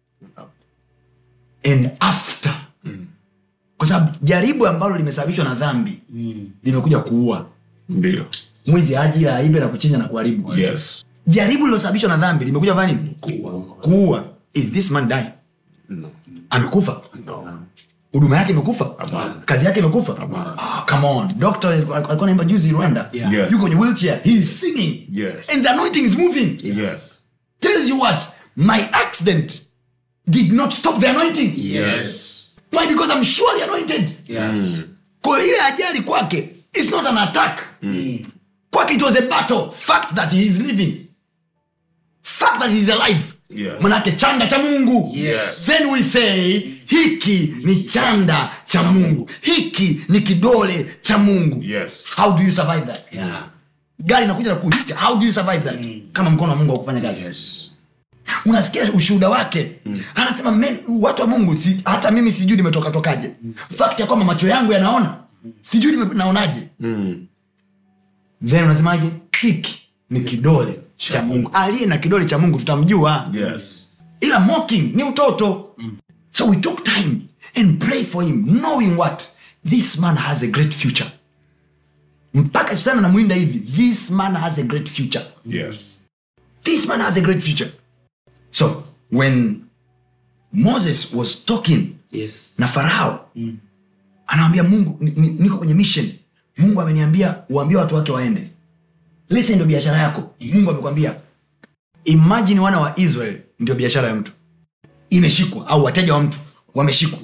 and after kwa sababu jaribu ambalo limesababishwa na dhambi limekuja kuua ndio mwizi ajira aibe na kuchinja na kuharibu yes jaribu lilosababishwa na dhambi limekuja fanya nini kuua is this man die no amekufa no huduma yake imekufa Hapana. kazi yake imekufa Hapana. oh, come on doctor alikuwa naimba juzi rwanda Yeah. Yes. yuko kwenye wheelchair he is singing Yes. and the anointing is moving yes tells you what my accident did not stop the anointing yes why because i'm surely anointed Yes. kwa hiyo ile ajali kwake is not an attack kwake it was a battle fact that he is living fact that he is alive Yes. manake chanda cha mungu Yes. then we say hiki ni chanda cha mungu hiki ni kidole cha mungu Yes. how do you survive that Yeah. gari inakuja na kuhita how do you survive that kama mkono wa mungu wakufanya kazi unasikia ushuhuda wake anasema men, watu wa mungu si, hata mimi sijui nimetoka tokaje fact ya kwamba macho yangu yanaona sijui nime- naonaje mm. then unasemaje hiki ni kidole cha mungu aliye na kidole cha mungu tutamjua yes ila mocking ni utoto so we took time and pray for him knowing what this man has a great future mpaka shetani anamwinda hivi this man has a great future yes this man has a great future so when moses was talking Yes. na farao mm. anawambia mungu ni- ni- niko kwenye mission mungu ameniambia uambie watu wake waende lise ndio biashara yako mungu amekwambia imajini wana wa israel ndio biashara ya mtu imeshikwa au wateja wa mtu wameshikwa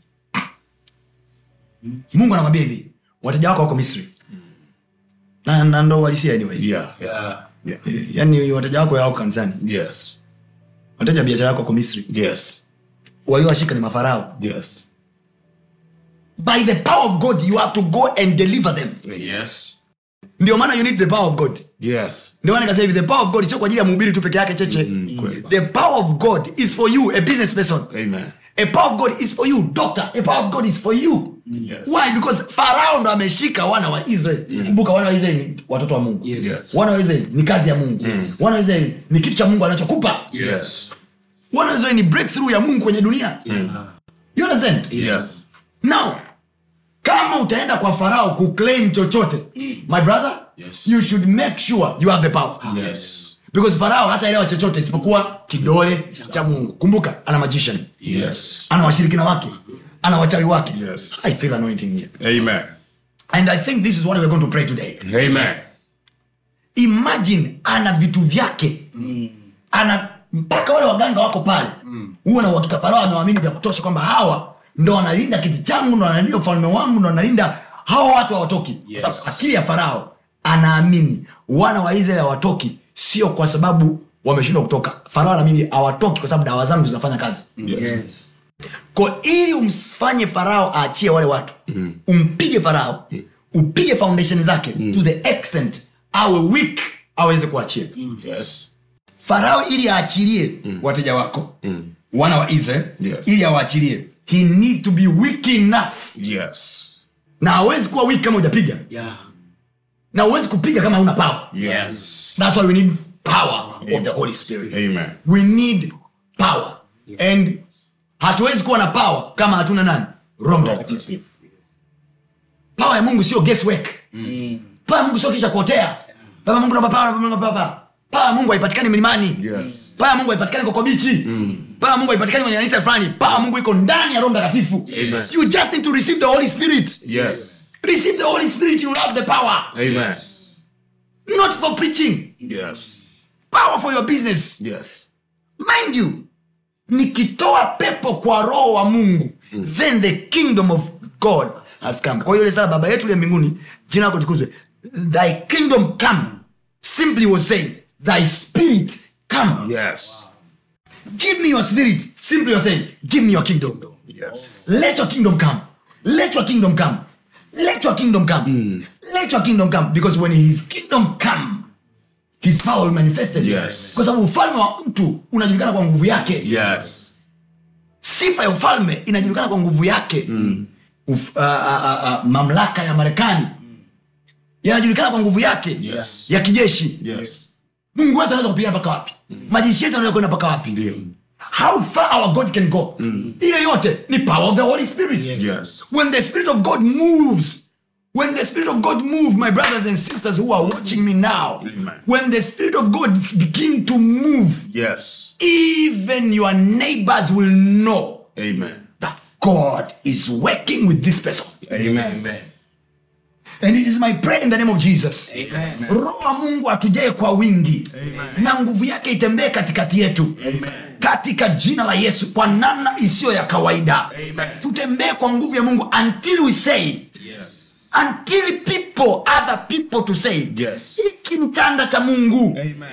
mungu anakwambia hivi wateja wako wako misri na, na ndo walisia anyway yeah Yeah. yeah yani wateja wako yao kanisani yes wateja wa biashara yako wako misri yes waliowashika ni mafarao yes by the power of god you have to go and deliver them yes ndio maana you need the power of god yes ndio maana nikasema hivi the power of god sio kwa ajili ya mhubiri tu peke yake cheche Mm, kweli. the power of god is for you a business person amen a power of god is for you doctor a power of god is for you Yes. why because farao ndo ameshika wana wa israel kumbuka wana wa israel ni watoto wa mungu Yes. Yes. wana wa israel ni kazi ya mungu wana wa israel ni kitu cha mungu anachokupa yes wana wa israel ni breakthrough ya mungu kwenye dunia you understand Yes. now kama utaenda kwa farao kuclaim chochote my brother Yes. you should make sure you have the power Yes. because farao hataelewa chochote isipokuwa kidole cha mungu kumbuka ana magician Yes. ana washirikina wake ana wachawi wake Yes. i feel anointing here Amen. and i think this is what we're going to pray today Amen. imagine ana vitu vyake ana mpaka wale waganga wako pale huo na uhakika farao amewamini vya kutosha kwamba hawa ndo wanalinda kiti changu ndo wanalinda ufalme wangu ndo wanalinda hawa watu hawatoki Yes. Kwa sababu akili ya farao anaamini wana wa israeli hawatoki sio kwa sababu wameshindwa kutoka farao anaamini hawatoki kwa sababu dawa zangu zinafanya kazi Yes. ko ili umfanye farao aachie wale watu mm. umpige farao mm. upige foundation zake mm. to the extent awe weak aweze kuachia Yes. farao ili aachilie mm. wateja wako mm. wana wa israel Yes. ili awaachilie he need to be weak enough Yes. na hawezi kuwa weak kama hujapiga Yeah. na huwezi kupiga kama hauna power Yes. that's why we need power of the holy spirit Amen. we need power and hatuwezi kuwa na power kama hatuna nani roho mtakatifu power ya mungu sio guesswork power ya mungu sio kisha kuotea baba mungu naomba power, naomba power, power. power ya mungu haipatikani milimani Yes. power ya mungu haipatikani kwa kobichi power ya mungu haipatikani kwenye kanisa fulani power ya mungu iko ndani ya roho mtakatifu you just need to receive the holy spirit Yes. receive the holy spirit you love the power Amen. not for preaching Yes. power for your business Yes. mind you nikitoa pepo kwa roho wa mungu then the kingdom of god has come kwa hiyo ile sala baba yetu liye mbinguni jina lako tukuzwe thy kingdom come simply was saying thy spirit come Yes. give me your spirit simply was saying give me your kingdom Yes. let your kingdom come let your kingdom come let your kingdom come let your kingdom come because when his kingdom come his power will manifested Yes. kwa sababu ufalme wa mtu unajulikana kwa nguvu yake Yes. sifa ya ufalme inajulikana kwa nguvu yake mm. Uf, uh, uh, uh, mamlaka ya marekani yanajulikana kwa nguvu yake Yes. ya kijeshi Yes. mungu wetu anaweza kupigana mpaka wapi majeshi yetu anaweza kwenda mpaka wapi Ndio. how far our god can go ile yote ni power of the holy spirit Yes. when the spirit of god moves when the spirit of god move my brothers and sisters who are watching me now Amen. when the spirit of god begin to move Yes. even your neighbors will know Amen. that god is working with this person Amen. and it is my prayer in the name of jesus roho wa mungu atujae kwa wingi na nguvu yake itembee katikati yetu katika jina la yesu kwa namna isiyo ya kawaida tutembee kwa nguvu ya mungu until we say until people other people to say Yes. hiki ni chanda cha mungu Amen.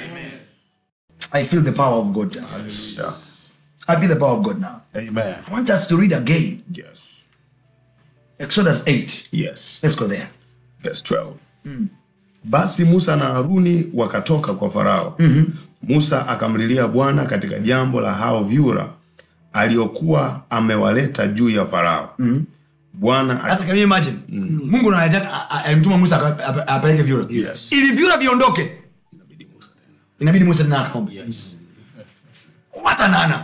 i feel the power of god Yes. i feel the power of god now Amen. i want us to read again Yes. exodus 8 Yes. let's go there Verse 12. basi musa na haruni wakatoka kwa farao mm-hmm. musa akamlilia bwana katika jambo la hao vyura aliokuwa amewaleta juu ya farao mm-hmm. bwana sasa can you imagine mungu anataka- a- a- alimtuma musa aka- apa- apeleke vyura Yes. ili vyura viondoke inabidi musa tena akaomba watanana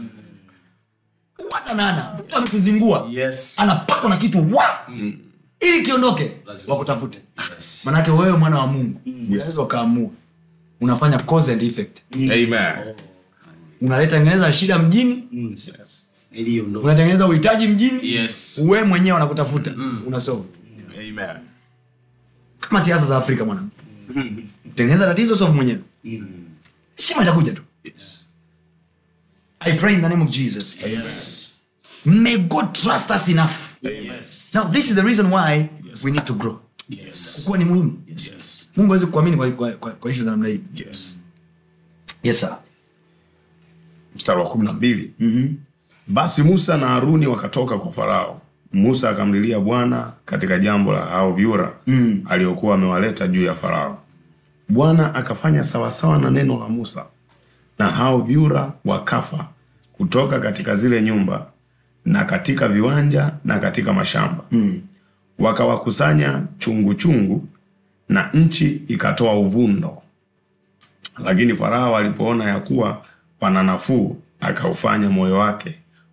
watanana mtu amekuzingua Yes. anapatwa na kitu wa ili kiondoke wakutafute manake wewe mwana wa mungu unaweza ukaamua unafanya cause and effect Amen. unaleta tengeneza shida mjini Iliondoka. unatengeneza uhitaji mjini Yes. wewe mwenyewe wanakutafuta unasolve Amen. kama siasa za afrika mwana tengeneza tatizo solve mwenyewe heshima itakuja tu Yes. i pray in the name of jesus Yes. may god trust us enough Yes. now this is the reason why we need to grow Yes. kuwa ni muhimu Yes. mungu awezi kuamini kwa, kwa, kwa, kwa ishu za namna hii Yes. yes sir mstari wa kumi na mbili basi musa na haruni wakatoka kwa farao musa akamlilia bwana katika jambo la hao vyura mm. aliokuwa amewaleta juu ya farao bwana akafanya sawasawa na neno la musa na hao vyura wakafa kutoka katika zile nyumba na katika viwanja na katika mashamba mm. wakawakusanya chungu chungu na nchi ikatoa uvundo lakini farao alipoona ya kuwa pana nafuu akaufanya moyo wake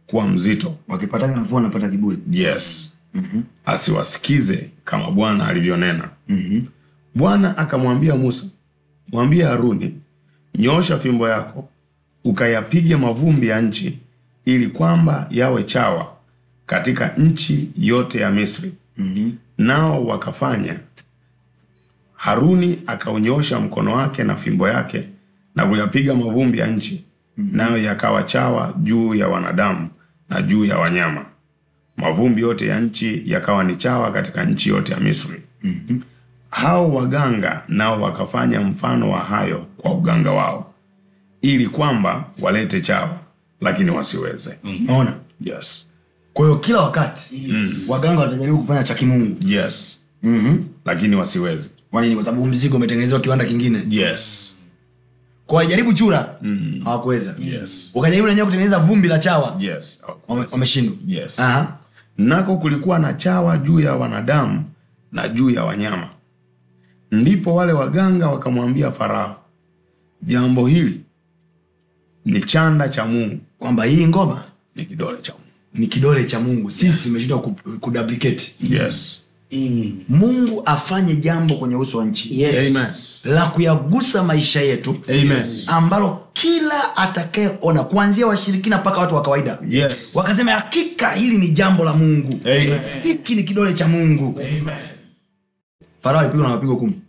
kuwa mzito wakipataga nafuu wanapata kiburi yes asiwasikize kama bwana alivyonena bwana akamwambia musa mwambie haruni nyoosha fimbo yako ukayapige mavumbi ya nchi ili kwamba yawe chawa katika nchi yote ya misri nao wakafanya haruni akaunyoosha mkono wake na fimbo yake na kuyapiga mavumbi ya nchi nayo yakawa chawa juu ya wanadamu na juu ya wanyama mavumbi yote ya nchi yakawa ni chawa katika nchi yote ya misri hao waganga nao wakafanya mfano wa hayo kwa uganga wao ili kwamba walete chawa lakini wasiweze naona yes kwa hiyo kila wakati waganga watajaribu kufanya cha kimungu yes mm-hmm. lakini wasiweze kwa nini kwa sababu mzigo umetengenezewa kiwanda kingine yes kwa walijaribu chura hawakuweza yes wakajaribu nenyewe kutengeneza vumbi la chawa yes Wame- wameshindwa yes Aha. nako kulikuwa na chawa juu ya wanadamu na juu ya wanyama ndipo wale waganga wakamwambia farao jambo hili ni chanda cha mungu kwamba hii ngoma ni kidole cha mungu ni kidole cha mungu sisi tumeshindwa ku- kuduplicate yes Mm. mungu afanye jambo kwenye uso wa nchi Yes. la kuyagusa maisha yetu Amen. ambalo kila atakayeona kuanzia washirikina mpaka watu wa kawaida yes wakasema hakika hili ni jambo la mungu Amen. hiki ni kidole cha mungu farao alipigwa na mapigo kumi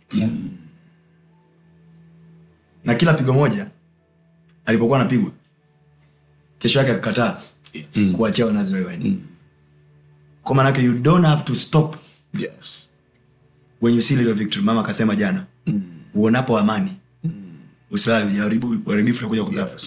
na kila pigo moja alipokuwa anapigwa kesho yake akakataa kuachia wanaziri waende kwa maanake you don't have to stop yes when you see little victory mama akasema jana uonapo amani usilali ujaribu uharibifu nakuja kwa ghafla.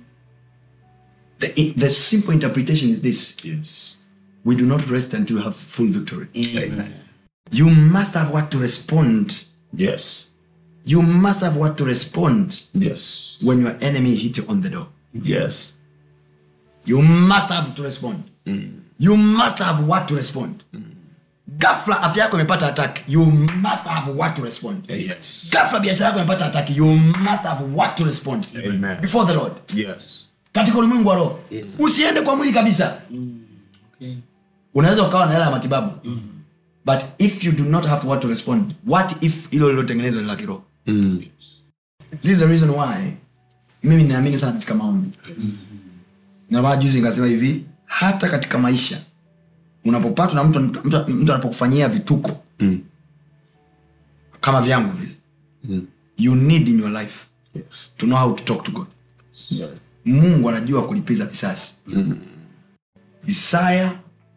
the, the simple interpretation is this yes we do not rest until we have full victory Amen. you must have what to respond yes you must have what to respond yes when your enemy hit you on the door yes you must have to respond you must have what to respond gafla afya yako imepata attack you must have what to respond yes gafla biashara yako imepata attack you must have what to respond Amen. before the lord yes katika ulimwengu wa roho usiende kwa mwili kabisa Okay. unaweza ukawa na hela ya matibabu but if you do not have what to respond what if hilo lilotengenezwa ni la kiroho mm. this is the reason why mimi ninaamini sana katika maombi na maana juzi nikasema hivi hata katika maisha unapopatwa na mtu, mtu, mtu, mtu anapokufanyia vituko Mm. kama vyangu vile Mm. you need in your life yes to know how to talk to god yes mungu anajua kulipiza visasi isaya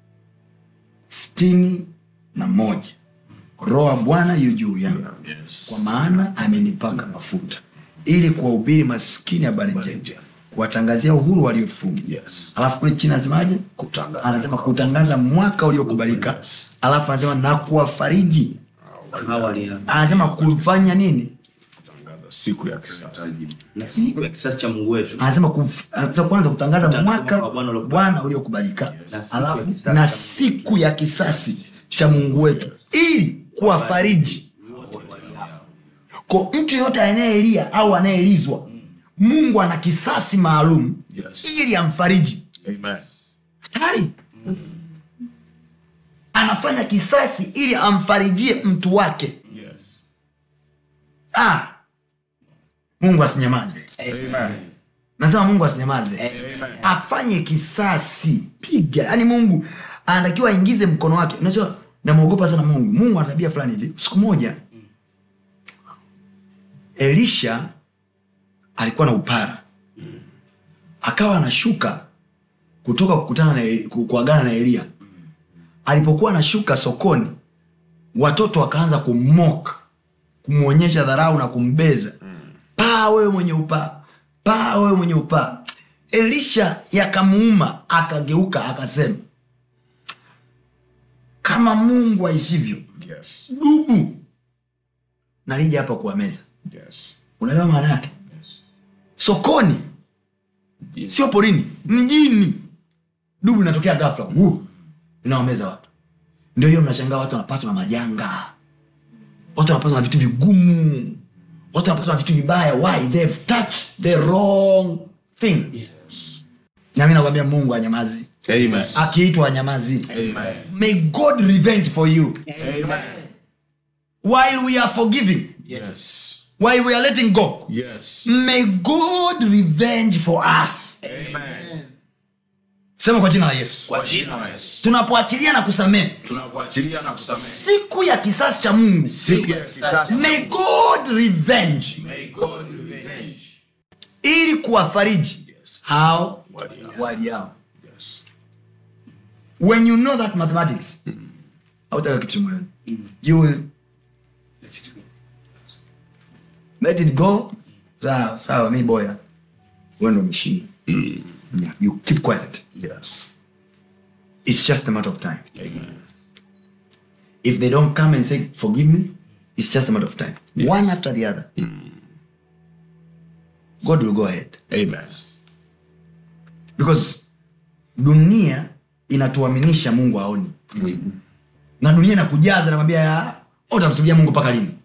sitini na moja roho wa bwana yu juu yangu yes kwa maana amenipaka mafuta ili kuwahubiri maskini habari njema kuwatangazia uhuru waliofungwa yes alafu kule chini anasemaje Kutangaza. anasema kutangaza mwaka uliokubalika alafu anasema na kuwafariji Hawa walio- anasema kufanya nini tangaza siku ya kisasa na siku ya kisasi cha mungu wetu anasema kuf- anasema kwanza kutangaza Kutangaza mwaka mwaka wa Bwana uliokubalika. bwana uliokubalika Na siku ya alafu kisasi na cha siku ya kisasi cha mungu wetu ili kuwafariji kwa mtu yeyote anayelia au anayeelizwa mungu ana kisasi maalum Yes. ili amfariji amen hatari anafanya kisasi ili amfarijie mtu wake yes ah. mungu asinyamaze amen nasema mungu asinyamaze afanye kisasi piga yaani mungu anatakiwa aingize mkono wake unajua namwogopa sana mungu mungu ana tabia fulani hivi siku moja elisha alikuwa na upara akawa anashuka kutoka kukutana na ku- kuagana na eliya alipokuwa anashuka sokoni watoto wakaanza kummok kumwonyesha dharau na kumbeza paa wewe mwenye upaa paa wewe mwenye upaa elisha yakamuuma akageuka akasema kama mungu aishivyo yes dubu nalija hapa kuwameza yes unaelewa maana yake yes sokoni sio porini mjini dubu inatokea gafla Wu! inawameza watu ndio hiyo mnashangaa watu wanapatwa na majanga watu wanapatwa na vitu vigumu watu wanapatwa na vitu vibaya why they've touched the wrong thing yes nami nakwambia mungu anyamazi Amen. akiitwa anyamazi Amen. may god revenge for you while we are forgiving Yes. while we are letting go Yes. may god revenge for us Amen. sema kwa jina la yesu Kwa jina la Yesu. tunapoachilia na kusamehe Tunakuachilia na kusamehe. siku ya kisasi cha mungu Siku ya kisasi. may god revenge May God revenge. ili kuwafariji Yes. hao Wali hao. waliao Yes. when you know that mathematics hautaka kitu moyoni you will Let it go. let it go sawa sawa mi boya wendo mshini yeah. you keep quiet Yes. it's just a matter of time Amen. if they don't come and say forgive me it's just a matter of time Yes. one after the other god will go ahead Amen. because dunia inatuaminisha mungu aoni na dunia inakujaza nakwambia ya utamsubiria mungu mpaka lini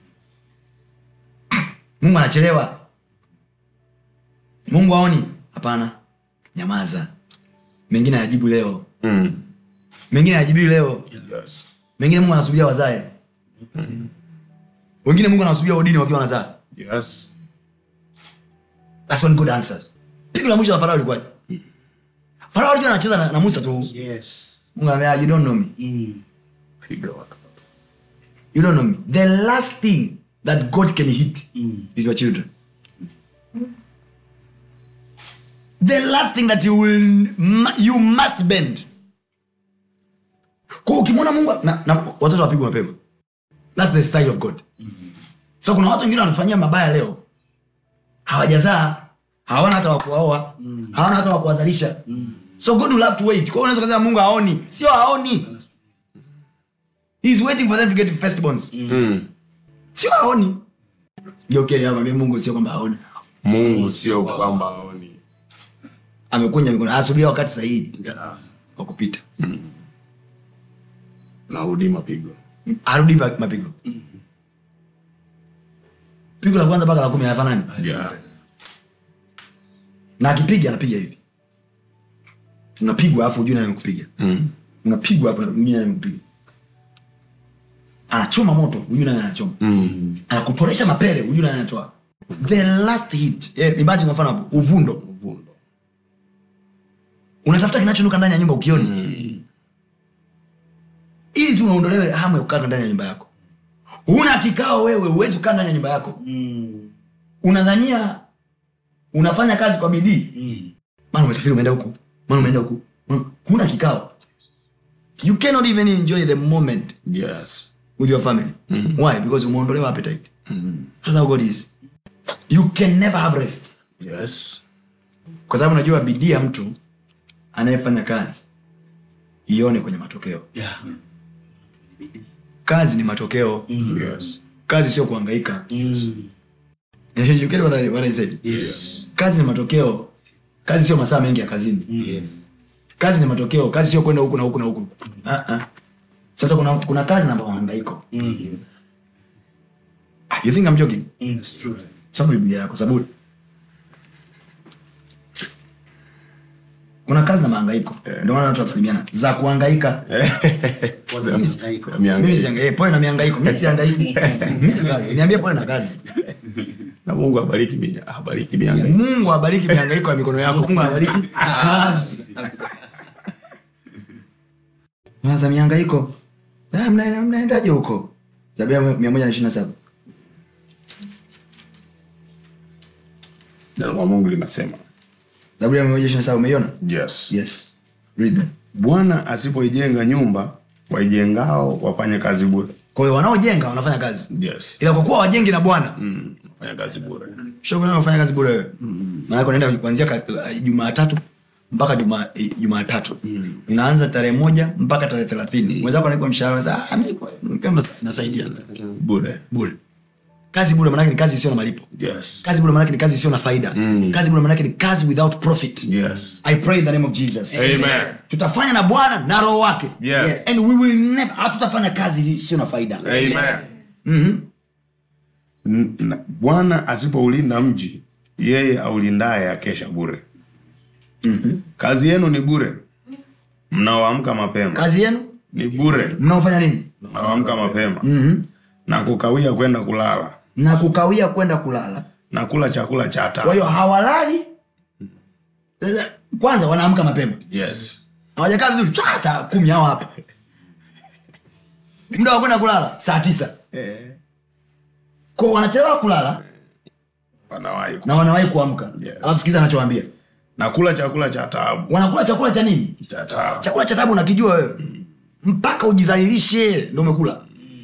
mungu anachelewa mungu aoni hapana nyamaza mengine ayajibu leo Mm. mengine ayajibii leo Yes. mengine mungu anasubiria wazae wengine mungu anawasubiria udini wakiwa wanazaa Yes. That's one good answers pigo la mwisho la farao ilikuwaje farao alijua anacheza na, na musa tu Yes. mungu anambia you don't know me Mm. Piga watu. you don't know me the last thing that god can hit is your children the last thing that you will you must bend kwa ukimwona mungu na, na watoto wapigwa mapema thats the style of god so kuna watu wengine wanafanyia mabaya leo hawajazaa hawana hata wakuwaoa hawana hata wakuwazalisha so god will have to wait kwa hiyo unaweza kusema mungu aoni sio aoni He's waiting for them to get firstborns Mm. sio aoni jokeambia mungu sio kwamba aoni Mungu sio kwamba aoni. amekunya mikono asubiria wakati sahihi Yeah. wa kupita Narudi mapigo. arudi pa- mapigo pigo la kwanza mpaka la kumi hayafanani Yeah. na akipiga anapiga hivi unapigwa alafu ujui nani amekupiga Mm. unapigwa alafu ujui nani amekupiga anachoma moto ujui nani anachoma Mm. anakuporesha mapele ujui nani anatoa the last hit yeah, imagine kwa mfano hapo uvundo Uvundo. unatafuta kinachonuka ndani ya nyumba ukioni Mm. ili tu unaondolewe hamu ya kukaa ndani ya nyumba yako huna kikao wewe huwezi kukaa ndani ya nyumba yako Mm. unadhania unafanya kazi kwa bidii Mm. maana umesafiri umeenda huku maana umeenda huku Maana- huna kikao you cannot even enjoy the moment Yes. with your family Mhm. why because umeondolewa appetite Mm. that's how god is you can never have rest Yes. kwa sababu najua bidii ya mtu anayefanya kazi ione kwenye matokeo Yeah. kazi ni matokeo Yes. kazi sio kuhangaika Mm. you get what I, what I said Yes. kazi ni matokeo kazi sio masaa mengi ya kazini Yes. kazi ni matokeo kazi sio kwenda huku na huku na huku uh-uh. sasa kuna, kuna kazi na mahangaiko Mm. Ah, you think I'm joking Mm. It's true. soma biblia yako sababu kuna kazi na mahangaiko ndio maana watu wasalimiana za kuhangaika Kwanza Mimi- mhangaiko. mimi sihangaiki pole na mihangaiko mimi sihangaiki Mimi ni- niambie pole na kazi na mungu abariki minya- abariki mianga mungu abariki mihangaiko ya mikono yako mungu abariki kazi sasa mihangaiko Ah, mna- mnaendaje huko zabia mia moja na ishiri na saba neno la mungu linasema zaburi ya mia moja ishiri na saba umeiona yes yes read that bwana asipoijenga nyumba waijengao wafanya kazi bure kwa hiyo wanaojenga wanafanya kazi yes ila kwa kuwa wajengi na bwana mm. wafanya kazi bure shughuli unafanya kazi bure wewe maanake unaenda kuanzia ka- uh, jumatatu mpaka juma eh, jumatatu unaanza tarehe moja mpaka tarehe thelathini mwenzako anaipa mshahara unasema, "Ah, mimi kwa- kama nas- nasaidia bure bure kazi bure manake ni kazi isiyo na malipo yes kazi bure manake ni kazi isiyo na faida Mm. kazi bure manake ni kazi without profit yes i pray in the name of jesus amen tutafanya na bwana na roho wake Yes. and we will never hatutafanya kazi isiyo na faida amen Mhm. N- na- bwana asipoulinda mji yeye aulindaye akesha bure kazi yenu ni bure mnaoamka mapema kazi yenu ni bure mnaofanya nini mnaoamka mapema mm-hmm. na kukawia kwenda kulala na kukawia kwenda kulala na kula chakula cha kwa taa hiyo hawalali Sasa, kwanza wanaamka mapema yes. hawajakaa vizuri chwa, saa kumi hao hapa muda wa kwenda kulala saa tisa eh, ko wanachelewa kulala wanawahi ku- na wanawahi kuamka Yes. alafu sikiza anachowambia na kula chakula cha taabu wanakula chakula cha nini cha taabu chakula cha tabu unakijua wewe mpaka ujizalilishe ndo umekula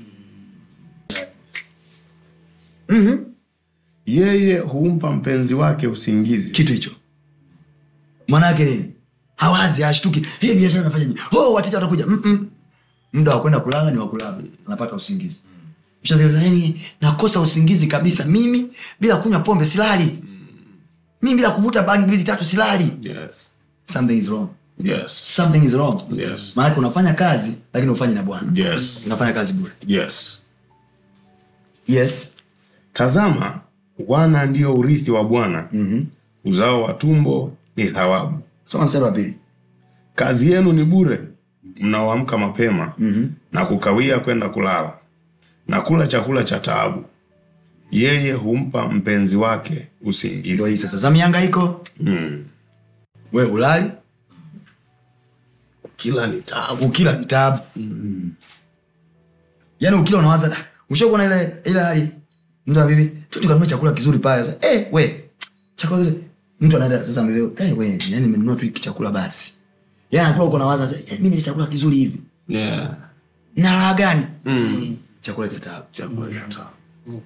mm-hmm. yeye humpa mpenzi wake usingizi kitu hicho maana yake nini hawazi hashtuki hey, biashara imefanya nini oh, wateja watakuja Mm-mm. muda wa kwenda kulala ni wa kulala anapata usingizi Mshazeni, nakosa usingizi kabisa mimi bila kunywa pombe silali mimi bila kuvuta bangi mbili tatu silali yes. something is wrong Yes. something is wrong Yes. maanake unafanya kazi lakini ufanyi na bwana Yes. unafanya kazi bure Yes. yes tazama wana ndio urithi wa bwana mm-hmm. uzao wa tumbo ni thawabu soma mstari wa pili kazi yenu ni bure mnaoamka mapema mm-hmm. na kukawia kwenda kulala na kula chakula cha taabu yeye humpa mpenzi wake ndio usingizi hii sasa za miangaiko mm. we ulali kila ni taabu ukila ni tabu yaani ukila unawaza "Da, ushakuona ile ile hali mtu wa bibi tu tukanunua chakula kizuri pale sasa eh we chakula kizuri mtu anaenda sasa mbele eh we yani nimenunua tu hiki chakula basi yaani anakula uko nawaza sasa eh, mimi ni chakula kizuri hivi yeah. na raha gani mm. chakula cha tabu chakula cha taabu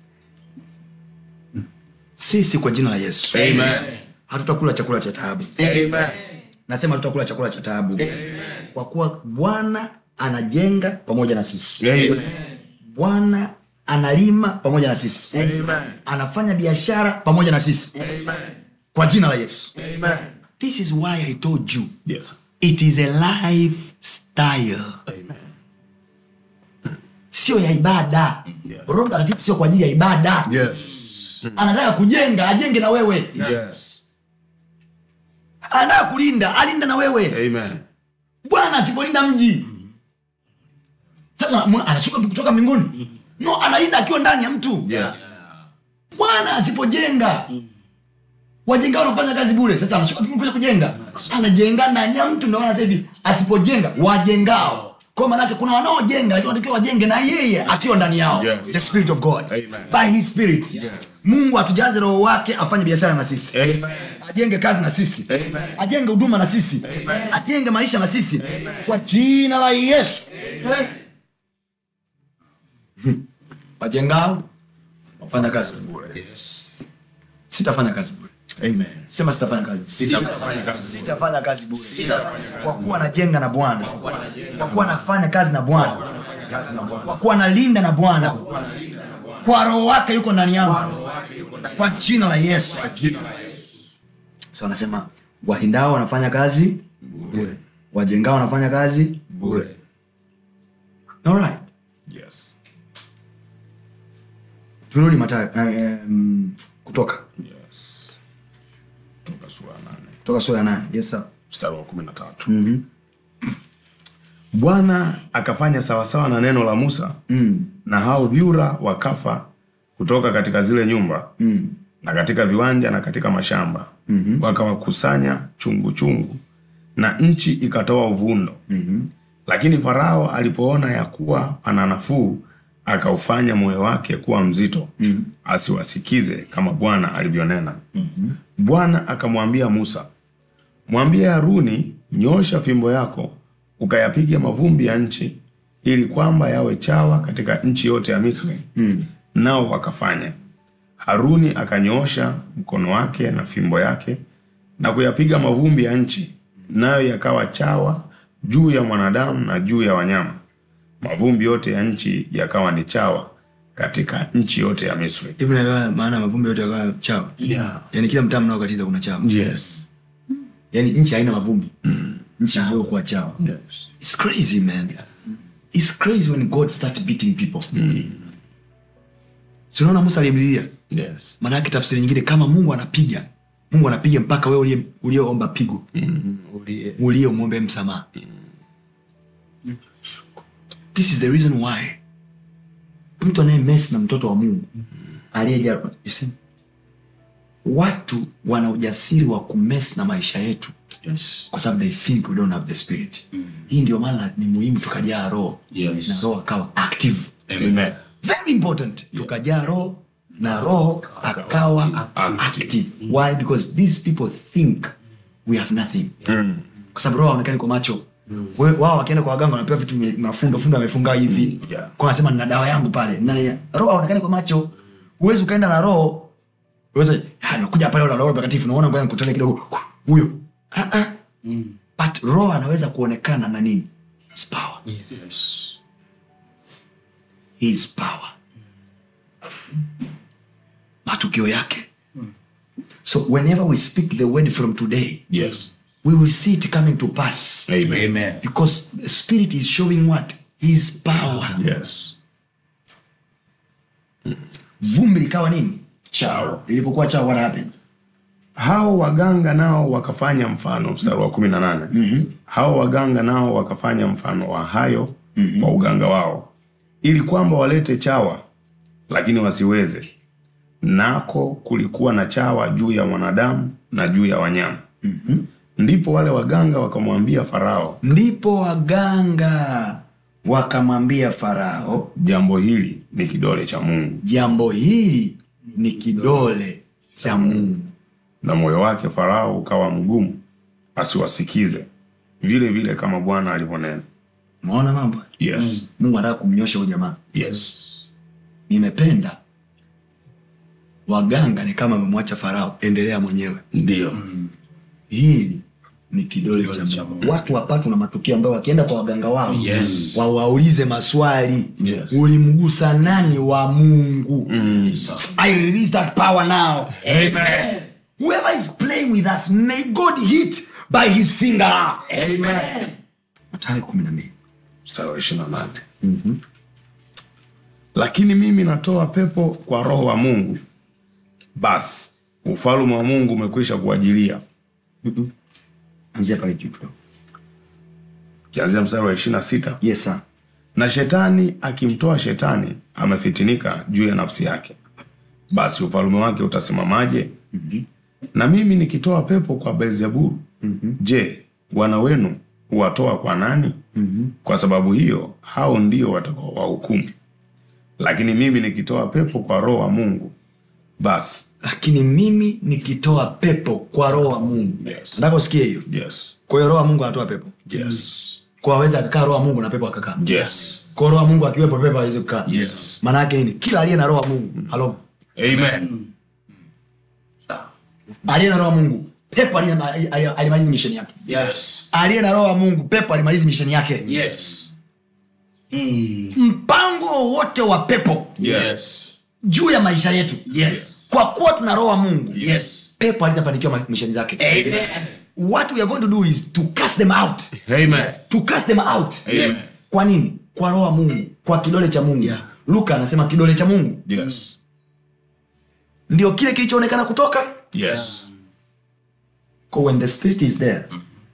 sisi kwa jina la Yesu Amen. hatutakula chakula cha taabu Amen. nasema hatutakula chakula cha taabu kwa kuwa bwana anajenga pamoja na sisi Amen. bwana analima pamoja na sisi anafanya biashara pamoja na sisi kwa jina la yesu this is why i told you Yes. it is a lifestyle Amen. sio ya ibada Yeah. roho mtakatifu sio kwa ajili ya ibada Yes. anataka kujenga ajenge na wewe Yes. anataka kulinda alinde na wewe Amen. bwana asipolinda mji sasa mwa- anashuka kutoka mbinguni no analinda akiwa ndani ya mtu Yes. bwana asipojenga wajenga wanafanya kazi bure sasa anashuka mbinguni kuja kujenga anajenga ndani ya mtu ndio maana sasa hivi asipojenga wajengao kwa maanake kuna wanaojenga lakini wanatakiwa wajenge na yeye akiwa ndani yao Yes. the spirit of god Amen. by his spirit mungu atujaze roho wake afanye biashara na sisi Amen. ajenge kazi na sisi Amen. ajenge huduma na sisi ajenge maisha na sisi kwa jina la yesu Hmm. wajengao wafanya kazi bure Yes. sitafanya kazi bure Amen. sema sitafanya kazi sitafanya kazi bure kwa kuwa najenga na bwana kwa kuwa nafanya kazi na bwana kwa kuwa nalinda na bwana kwa roho wake yuko ndani yangu kwa jina la yesu so anasema wahindao wanafanya kazi bure wajengao wanafanya kazi bure Alright. Yes. turudi matayo eh, um, kutoka Yes. Toka sura ya nane kutoka sura ya nane yes, sir. mstari wa kumi na tatu bwana akafanya sawasawa na neno la musa mm. na hao vyura wakafa kutoka katika zile nyumba Mm. na katika viwanja na katika mashamba mm-hmm. wakawakusanya chungu chungu na nchi ikatoa uvundo mm-hmm. lakini farao alipoona ya kuwa pana nafuu akaufanya moyo wake kuwa mzito mm-hmm. asiwasikize kama bwana alivyonena mm-hmm. bwana akamwambia musa mwambie haruni nyoosha fimbo yako ukayapiga mavumbi ya nchi ili kwamba yawe chawa katika nchi yote ya misri mm. nao wakafanya haruni akanyoosha mkono wake na fimbo yake na kuyapiga mavumbi ya nchi nayo yakawa chawa juu ya mwanadamu na juu ya wanyama mavumbi yote ya nchi yakawa ni chawa katika nchi yote ya misri hivi naelewa maana mavumbi yote yakawa chawa yeah. yaani kila mtaa mnaokatiza kuna chawa yes. yaani nchi haina mavumbi nchi iliyokuwa chawa Yes. It's crazy man It's crazy when god start beating people Si unaona musa aliyemlilia Yes. maana yake tafsiri nyingine kama mungu anapiga mungu anapiga mpaka wewe uliye- uliyeomba pigo Ulie- uliye umwombe msamaha this is the reason why mtu anayemes na mtoto wa mungu aliyeja you see, watu wana ujasiri wa kumes na maisha yetu Yes. kwa sababu they think we don't have the spirit hii ndio maana ni muhimu tukajaa roho Yes. na roho akawa active Amen. very important tukajaa roho na roho akawa active why because these people think we have nothing kwa sababu roho haonekani kwa macho We- wao wakienda kwa waganga wanapewa vitu vyenye mafundo fundo amefunga hivi Yeah. kwa anasema nina dawa yangu pale Na- roho haonekani kwa macho huwezi ukaenda na roho uweze "Ah, nakuja pale na roho mtakatifu naona ngoja nikutane kidogo huyo Ah, ah. but roho anaweza kuonekana na nini his power Yes. his power matukio yake so whenever we speak the word from today Yes. we will see it coming to pass Amen. Amen. because the spirit is showing what his power Yes. vumbi likawa nini Chao. lilipokuwa chao what happened hao waganga nao wakafanya mfano mstari wa kumi na nane mm-hmm. hao waganga nao wakafanya mfano wa hayo mm-hmm. kwa uganga wao ili kwamba walete chawa lakini wasiweze nako kulikuwa na chawa juu ya mwanadamu na juu ya wanyama mm-hmm. ndipo wale waganga wakamwambia farao ndipo waganga wakamwambia farao jambo hili ni kidole cha mungu jambo hili ni kidole cha mungu na moyo wake farao ukawa mgumu asiwasikize vile vile kama bwana alivyonena umeona mambo yes. mungu anataka kumnyosha huyu jamaa yes. nimependa waganga ni kama amemwacha farao endelea mwenyewe ndio hili ni kidole cha cha mungu watu wapatwa na matukio ambayo wakienda kwa waganga wao Yes. wawaulize maswali Yes. ulimgusa nani wa mungu Sawa. i release that power now Amen. whoever is playing with us may god hit by his finger Amen. matayo kumi na mbili mstari wa ishirini na nane lakini mimi natoa pepo kwa roho wa mungu basi ufalume wa mungu umekwisha kuajilia anzia pale juu kidogo kianzia mstari wa ishirini na sita yes sir na shetani akimtoa shetani amefitinika juu ya nafsi yake basi ufalume wake utasimamaje na mimi nikitoa pepo kwa beelzebulu je wana wenu huwatoa kwa nani kwa sababu hiyo hao ndio watakao wahukumu lakini mimi nikitoa pepo kwa roho wa mungu basi lakini mimi nikitoa pepo kwa roho wa mungu Yes. nataka usikie hiyo yes kwa hiyo roho wa mungu anatoa pepo yes kwa aweza akakaa roho wa mungu na pepo akakaa yes kwa roho wa mungu akiwepo pepo awezi kukaa Yes. maana yake nini kila aliye na roho wa mungu halo amen aliye na roho wa mungu pepo aliye- ali- ali- alimaliza misheni yake Yes. aliye na roho wa mungu pepo alimaliza misheni yake Yes. Mm. mpango wowote wa pepo yes juu ya maisha yetu Yes. kwa kuwa tuna roho wa mungu Yes. pepo alitafanikiwa ma- misheni zake Amen. what we are going to do is to cast them out amen to cast them out Amen. kwa nini kwa roho wa mungu kwa kidole cha mungu luka anasema kidole cha mungu yes ndio kile kilichoonekana kutoka yes Kwa when the spirit is there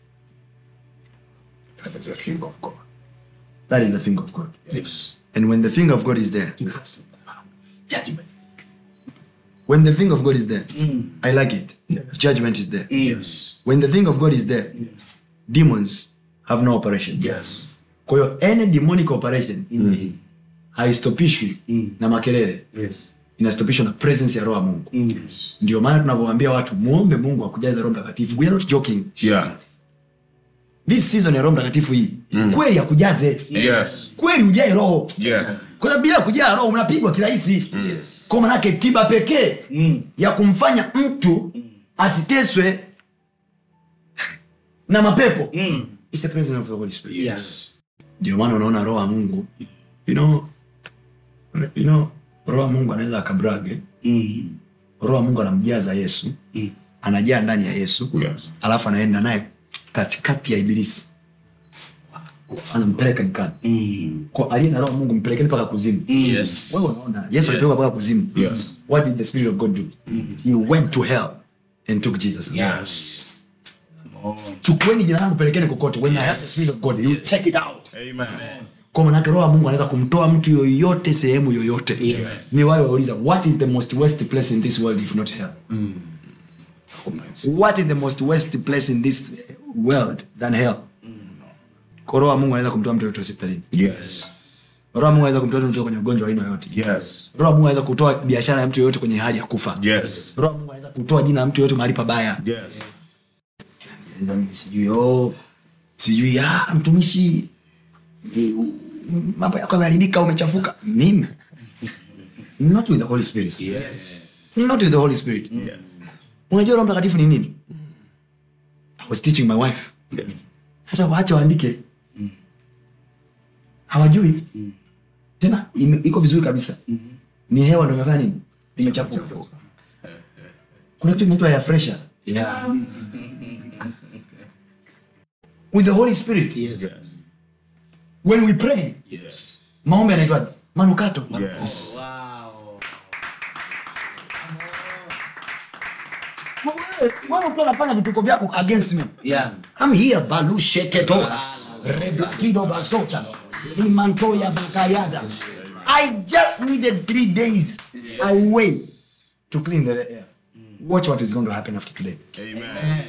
that is the thing of god that is the finger of god yes and when the finger of god is there Judgment. when the finger of god is there i like it judgment is there Yes. when the finger of god is there demons have no operation Yes. kwa hiyo any demonic operation haistopishwi na makelele Yes. inastopishwa na presence ya roho ya mungu Yes. ndio maana tunavyoambia watu muombe mungu akujaze roho mtakatifu we are not joking yeah this season ya roho mtakatifu hii kweli akujaze yes kweli ujae roho yeah kwa sababu bila kujaa roho unapigwa kirahisi Yes. kwa manake tiba pekee Mm. ya kumfanya mtu asiteswe na mapepo Mm. It's the presence of the Holy Spirit. Yes. ndio maana unaona roho wa mungu you know, you know, roho wa mungu anaweza akabrage Mm. roho wa mungu anamjaza yesu Mm. anajaa ndani ya yesu yes alafu anaenda naye katikati ya ibilisi anampeleka nyikani Mm. kwa aliye na roho wa mungu mpelekeni mpaka kuzimu Yes. wewe unaona yesu alipelekwa mpaka kuzimu Yes. what did the spirit of god do he went to hell and took jesus Yes. chukueni jina langu pelekeni kokote when I have the spirit of god you check it out Amen. kwa manake roho wa mungu anaweza kumtoa mtu yoyote sehemu yoyote Yes. ni wayo wauliza what is the most worst place in this world if not hell what is the most worst place in this world than hell kwa roho wa mungu anaweza kumtoa mtu yoyote hospitalini Yes. roho wa mungu anaweza kumtoa mtu kwenye ugonjwa wa aina yoyote Yes. roho wa mungu anaweza kutoa biashara ya mtu yoyote kwenye hali ya kufa Yes. roho wa mungu anaweza kutoa jina la mtu yoyote mahali pabaya Yes. sijui oh, sijui ah, mtumishi mm, mambo yako yameharibika umechafuka mimi not with the holy spirit Yes. not with the holy spirit Yes. unajua roho mtakatifu ni nini i was teaching my wife Yes. hata waache waandike hawajui tena ime- iko vizuri kabisa ni hewa ndo imefanya nini imechafuka kuna kitu kinaitwa air fresher Yeah. with the holy spirit Yes. Yes. when we pray Yes. maombi yanaitwaje manukato Yes. Wow. wewe ukiwa unafanya vituko vyako against me Yeah. I'm here balusheketoas reblakido basota limantoya bakayada I just needed three days away to clean the air. Watch what is going to happen after today. Amen.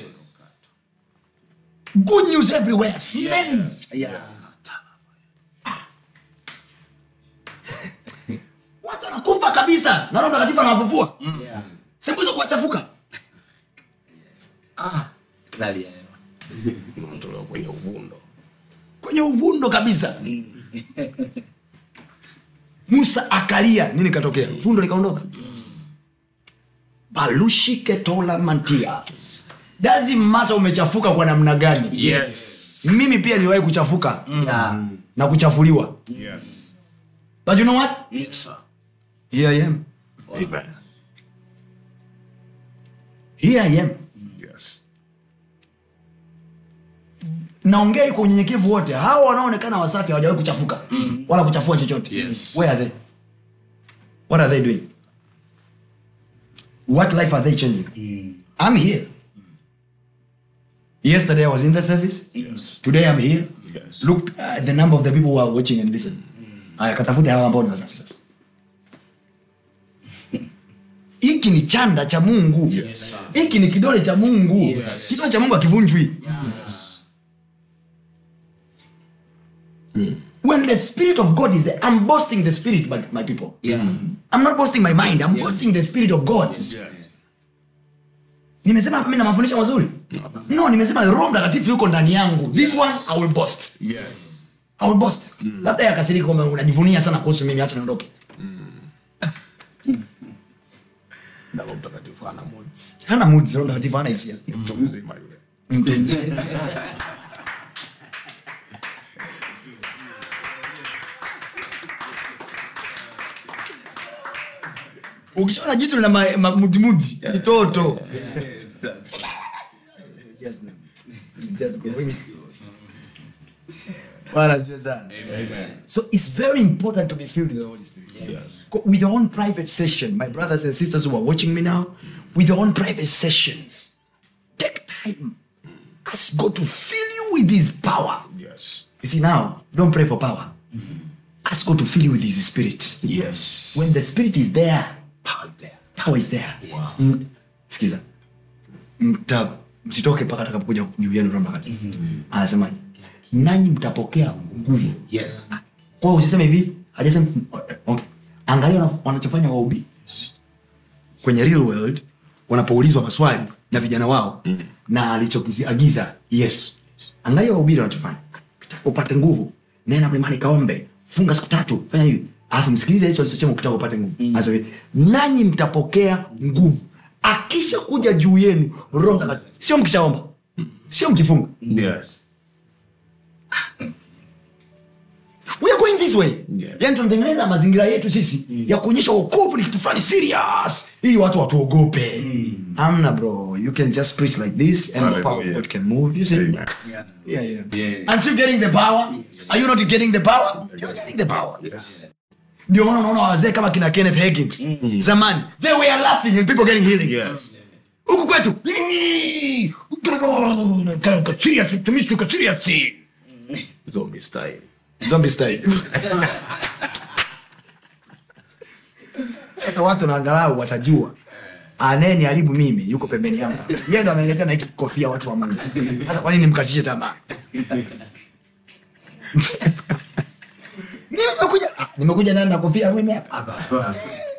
Good news everywhere. Smelling. Yeah. Watu wanakufa kabisa. Na Roho Mtakatifu anawafufua. Yeah. Siku hizo kuwachafuka. Ndani ya hewa. Unatolewa kwenye uvundo. Kwenye uvundo kabisa. Musa akalia, nini katokea? Vundo likaondoka. Balushiketola mantia. Doesn't matter umechafuka kwa namna gani. Yes. Mimi pia niliwahi kuchafuka Yeah. na kuchafuliwa. Yes. But you know what? Yes, sir. Here I am. Amen. Here I am. Yes. naongea hii kwa unyenyekevu wote hawa wanaoonekana wasafi hawajawahi kuchafuka wala kuchafua chochote Yes. where are they what are they doing what life are they changing i'm here yesterday i was in the service Yes. today i'm here Yes. look at the number of the people who are watching and listen haya katafute hawa ambao ni wasafi sasa hiki ni chanda cha mungu Yes. hiki ni kidole cha mungu Yes. kidole cha mungu akivunjwi Yes. when the spirit of god is there i'm boasting the spirit my, my people Yeah. i'm not boasting my mind i'm boasting the spirit of god Yes. nimesema mi na mafundisho mazuri no nimesema roho mtakatifu yuko ndani yangu this one i will boast Yes. i will boast labda yakasirika kwamba unajivunia sana kuhusu mimi acha niondoke Na Roho Mtakatifu hana moods. hana moods roho mtakatifu hana hisia Mtu mzima yule. Mpenzi. ukishaona jitu lina ma- ma- mudimudi ni toto Yes, ma'am. It's just going. Bwana asifiwe sana. so it's very important to be filled with the holy spirit Yes. Go- with your own private session my brothers and sisters who are watching me now with your own private sessions take time ask god to fill you with his power Yes. you see now don't pray for power ask god to fill you with his spirit Yes. when the spirit is there Power is there. power is there Mm, sikiza mta msitoke mpaka atakapokuja juu yenu roho mtakatifu anasemaje nanyi mtapokea nguvu Yes. kwa hiyo usiseme hivi hajasema okay. angalia wana- wanachofanya waubi kwenye real world wanapoulizwa maswali na vijana wao mm. na alichokiagiza yesu angalia wahubiri wanachofanya ukitaka upate nguvu nena mlimani kaombe funga siku tatu fanya hivi alafu msikilize yesu alichosema ukitaka upate nguvu Anasema hivi, nanyi mtapokea nguvu akisha kuja juu yenu roho mtakatifu sio mkishaomba sio mkifunga Yes. we are going this way Yeah. yani tunatengeneza mazingira yetu sisi ya kuonyesha wokovu ni kitu fulani serious ili watu watuogope amna bro you can just preach like this and the power of Hallelujah. god can move you see Amen. Yeah. yeah, yeah. Yeah. aren't you getting the power are you not getting the power you're getting the power Yes. ndio maana unaona wazee kama kina kenneth hagin zamani they were laughing and people getting healing Yes. huku kwetu Serious, mtumishi, uko serious. Zombie style. Zombie style. sasa watu na angalau watajua anayeniharibu mimi yuko pembeni yangu yeye ndo ameniletea na hiki kofia watu wa mungu sasa kwa nini nimkatishe tamaa mimi nimekuja ah, nimekuja nani na kofia mimi hapa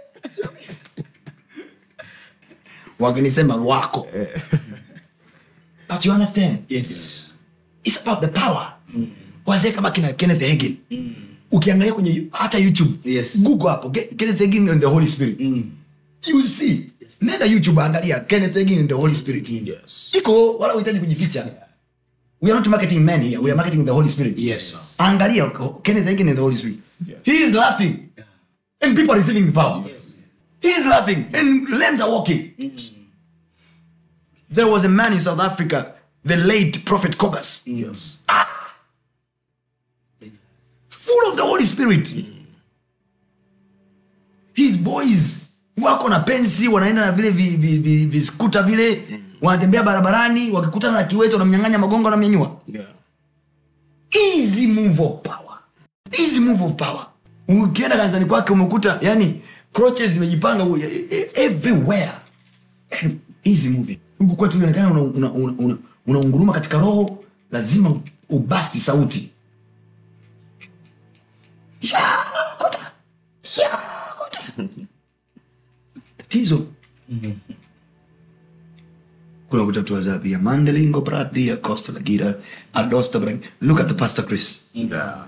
wakinisema wako but you understand Yes. it's about the power wazee kama kina kenneth hagin ukiangalia kwenye hata youtube Yes. google hapo Ke- kenneth hagin and the holy spirit you will see nenda youtube angalia kenneth hagin and the holy spirit Yes. iko wala uhitaji kujificha we are not marketing men here we are marketing the holy spirit Yes, sir. angalia kenneth hagin and the holy spirit he is laughing and people are receiving the power he is laughing and lambs are walking there was a man in south africa the late prophet cobus Yes. full of the holy spirit his boys wako na pensi wanaenda na vile viskuta vi, vi, viskuta vile wanatembea barabarani wakikutana na kiweto wanamnyang'anya magongo wanamnyanyua Yeah. easy move of power easy move of power ukienda kanisani kwake umekuta yani crotches zimejipanga u- e- e- everywhere easy moving huku kwetu inaonekana unaunguruma una, una, una unaunguruma katika roho lazima ubasti sauti Yakuta, yakuta. tatizo kuna kutatua zapia mandelingo bradia costa lagira adosta bra look at the pastor chris Yeah.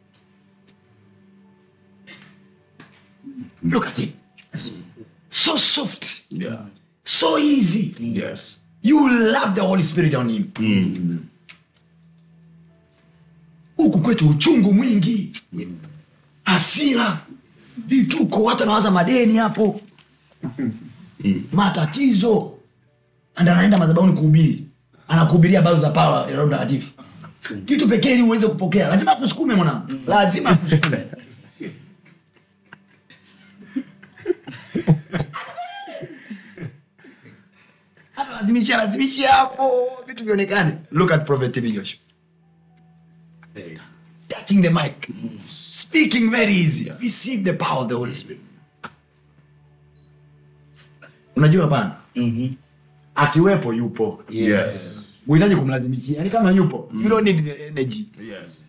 look at him so soft Yeah. so easy Yes. you will love the holy spirit on him huku kwetu uchungu mwingi hasira vituko watu anawaza madeni hapo matatizo and anaenda madhabahuni kuhubiri anakuhubiria habari za pawa ya roho mtakatifu kitu pekee ili uweze kupokea lazima akusukume mwanangu lazima akusukume hata lazimishia lazimishia hapo vitu vionekane look at prophet TB Joshua touching the mic speaking very easy receive the power of the holy spirit unajua bana akiwepo yupo Yes. uhitaji kumlazimishia yani kama yupo you don't need the energy Yes.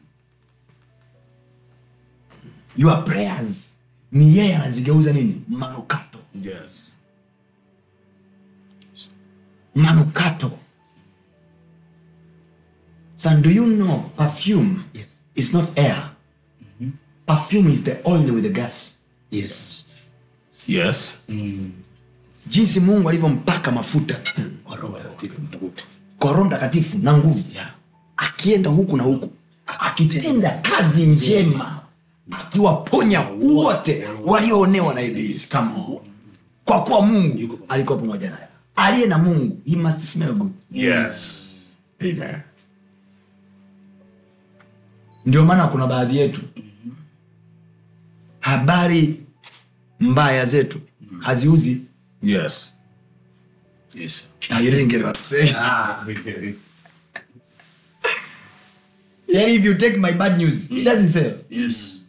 your prayers ni yeye anazigeuza nini manukato Yes. manukato so do you know perfume Yes. is not air perfume is the oil with the gas Yes. Yes. jinsi mungu alivyompaka mafuta Kwa Roho Mtakatifu mtakatifu. kwa roho mtakatifu na nguvu Yeah. akienda huku na huku akitenda kazi njema akiwaponya wote walioonewa na ibilisi kama kwa kuwa mungu alikuwa pamoja naye aliye na mungu he must smell good Yes. Amen. ndio maana kuna baadhi yetu habari mbaya zetu haziuzi Yes. Yes. Ah, you didn't get what I'm saying. Yani, if you take my bad news it doesn't sell Yes.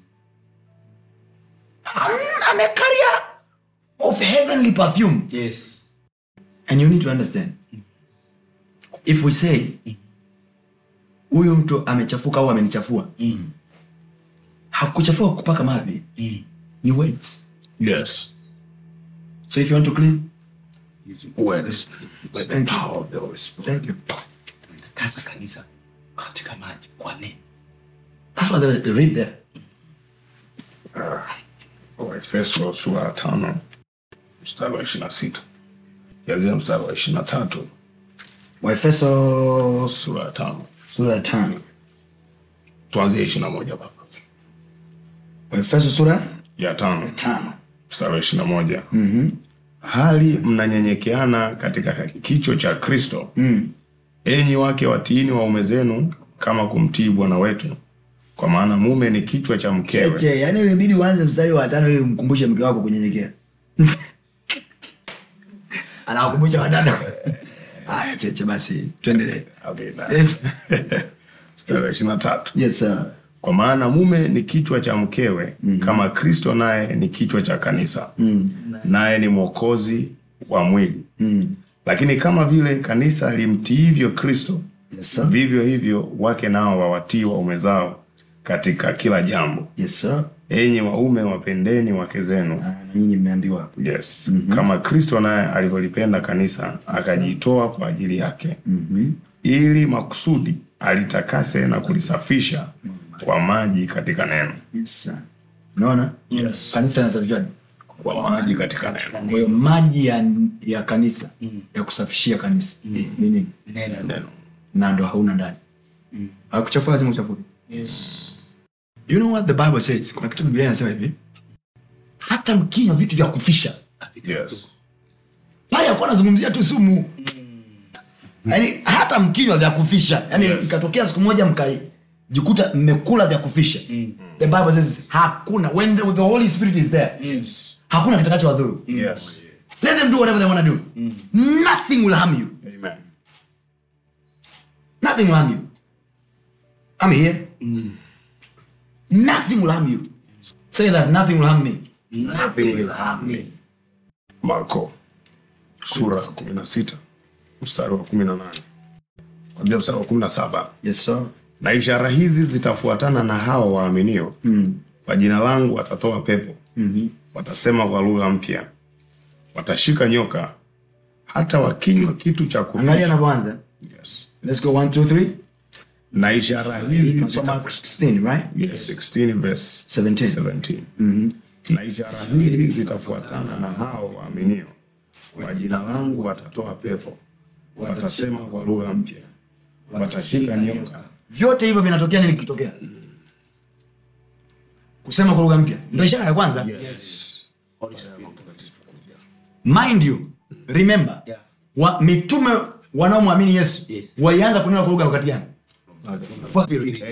I'm, I'm a carrier of heavenly perfume Yes. and you need to understand if we say huyu mtu amechafuka au amenichafua hakuchafua kupaka mavi ni words Yes. so if you want to clean Words. With the Thank you. power of the Holy Spirit. thank you Takasa kanisa katika maji kwa neno. that's what they read there Waefeso sura ya tano mstari wa ishiri na sita kianzia mstari wa ishiri na tatu waefeso sura ya tano sura ya tano tuanzie ishiri na moja baba waefeso sura ya tano tano mstari wa ishiri na moja hali mnanyenyekeana katika kicho cha kristo enyi wake watiini waume zenu kama kumtii bwana wetu kwa maana mume ni kichwa cha mkewe cheche yani imebidi uanze mstari wa tano ili umkumbushe mke wako kunyenyekea anawakumbusha wadada haya cheche basi tuendelee Okay, na- yes. mstari wa ishirini na tatu yes sir. kwa maana mume ni kichwa cha mkewe mm. kama kristo naye ni kichwa cha kanisa mm. naye ni mwokozi wa mwili Mm. lakini kama vile kanisa limtiivyo kristo Yes, sir. vivyo hivyo wake nao wawatii waume zao katika kila jambo yes sir. enyi waume wapendeni wake zenu Ah, na nyinyi mmeambiwa hapo yes mm-hmm. kama kristo naye alivyolipenda kanisa akajitoa kwa ajili yake mm-hmm. ili makusudi alitakase na kulisafisha kwa maji katika neno yes sir. unaona Yes. kanisa linasafishwaje kwa maji katika neno kwa hiyo maji ya, ya kanisa ya kusafishia kanisa ni nini neno na ndo hauna ndani akuchafua lazima uchafuke you know what the bible says kuna kitu biblia inasema hivi hata mkinywa vitu vya kufisha yes pale akuwa anazungumzia tu sumu yaani hata mkinywa vya kufisha yaani Yes. ikatokea siku moja mkajikuta mmekula vya kufisha the bible says hakuna when the, the holy spirit is there hakuna kitakacho wadhuru yes let them do whatever they want to do nothing will harm you amen nothing will harm you i'm here nothing will harm you say that nothing will harm me nothing will harm me marko sura ya kumi na sita mstari wa kumi na nane kwanzia mstari wa kumi na saba yes sir na ishara hizi zitafuatana na hao waaminio mm. kwa jina langu watatoa pepo mm-hmm. watasema kwa lugha mpya watashika nyoka hata wakinywa kitu cha angalia kufisha anavyoanza yes. let's go one two three na ishara hizi From zita- Mark 16 right yes, 16 verse 17 17 mm-hmm. na ishara hizi zitafuatana na hao waaminio kwa jina langu watatoa pepo watasema kwa lugha mpya watashika nyoka vyote hivyo vinatokea nini kikitokea kusema kwa lugha mpya ndo ishara ya kwanza mind you remember wa, mitume wanaomwamini yesu walianza kunena kwa lugha wakati gani First period.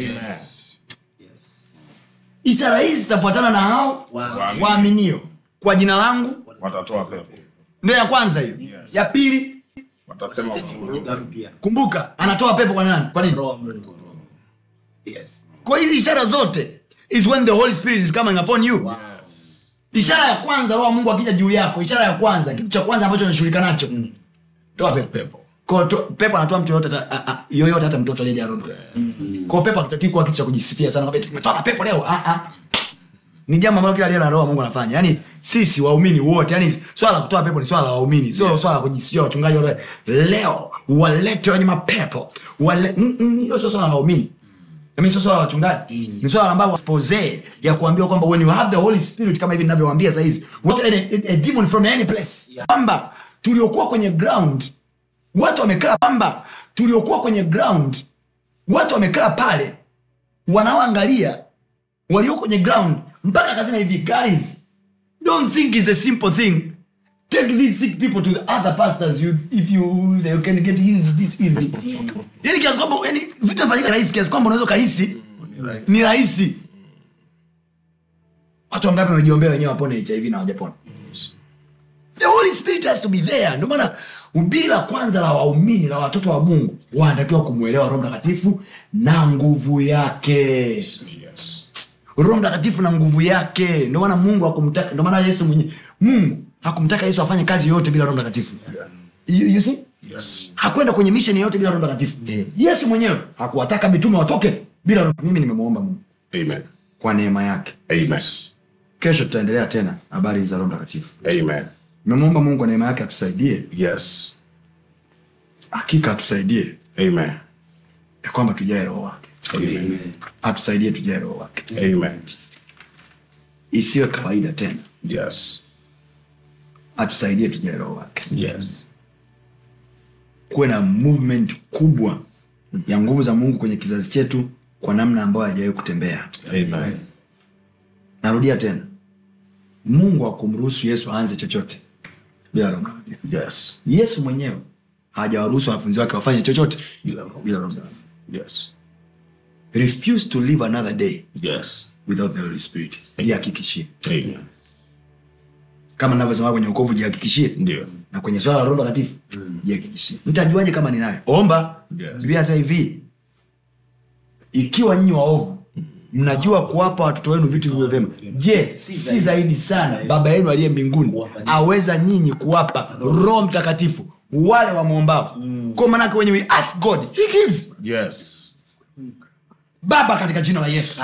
ishara hizi zitafuatana na hao waaminio kwa jina langu watatoa pepo ndio ya kwanza hiyo ya pili watasema kwa lugha kumbuka anatoa pepo kwa nani kwa nini kwa hizi ishara zote is when the holy spirit is coming upon you ishara ya kwanza roho wa mungu akija juu yako ishara ya kwanza kitu cha kwanza ambacho unashughulika nacho toa pepo pepo Kwa to, pepo anatoa mtu yoyote hata- a- a- yoyote hata mtoto aliyeja roho kwa pepo akitaki kuwa kitu cha kujisifia sana kwamba tumetoa mapepo leo ah, ah. ni jambo ambalo kila aliye na roho wa mungu anafanya yaani sisi waumini wote yani swala la kutoa pepo ni swala la waumini sio swala la kujisifia wachungaji wale leo walete wenye mapepo wale mm, mm, hilo sio swala la waumini I mean, sio swala la wachungaji ni swala ambalo expose ya kuambiwa kwamba when you have the holy spirit kama hivi ninavyowaambia sahizi what a, a, a demon from any place kwamba tuliokuwa kwenye ground watu wamekaa kwamba tuliokuwa kwenye ground watu wamekaa pale wanaoangalia walio kwenye ground mpaka akasema hivi guys don't think is a simple thing take these sick people to the other pastors you, if you they can get healed this easy yani kiasi kwamba yani vitu vinafanyika rahisi kiasi kwamba unaweza ukahisi ni rahisi watu wangapi wamejiombea wenyewe wapone hiv na wajapona the holy spirit has to be there ndio maana ubiri la kwanza la waumini la watoto wa mungu wanatakiwa kumwelewa roho mtakatifu na nguvu yake yes. roho mtakatifu na nguvu yake ndio maana mungu hakumtaka ndio maana yesu mwenye mungu hakumtaka yesu afanye kazi yoyote bila roho mtakatifu you, you see Yes. hakwenda kwenye misheni yoyote bila roho mtakatifu yesu mwenyewe hakuwataka mitume watoke bila roho mimi nimemwomba mungu Amen. kwa neema yake Amen. kesho tutaendelea tena habari za roho mtakatifu Amen. nimemwomba mungu kwa neema yake atusaidie Yes. hakika atusaidie Amen. ya kwamba tujae roho wake Amen. atusaidie tujae roho wake Amen. isiwe kawaida tena Yes. atusaidie tujae roho wake Yes. kuwe na movement kubwa ya nguvu za mungu kwenye kizazi chetu kwa namna ambayo hajawahi kutembea Amen. narudia tena mungu akumruhusu yesu aanze chochote bila roho mtakatifu Yes. yesu mwenyewe hajawaruhusu wanafunzi wake wafanye chochote Bila roho. bila roho mtakatifu Yes. refuse to live another day Yes. without the holy spirit jihakikishie Amen. kama navyosema kwenye ukovu jihakikishie ndio na kwenye swala la roho takatifu jihakikishie mtajuaje kama ninayo omba Yes. biblia anasema hivi ikiwa nyinyi waovu mnajua kuwapa watoto wenu vitu vivyo vyema je si zaidi sana baba yenu aliye mbinguni aweza nyinyi kuwapa roho mtakatifu wale wamwombao kwa manake wenye we ask god he gives yes baba katika jina la yesu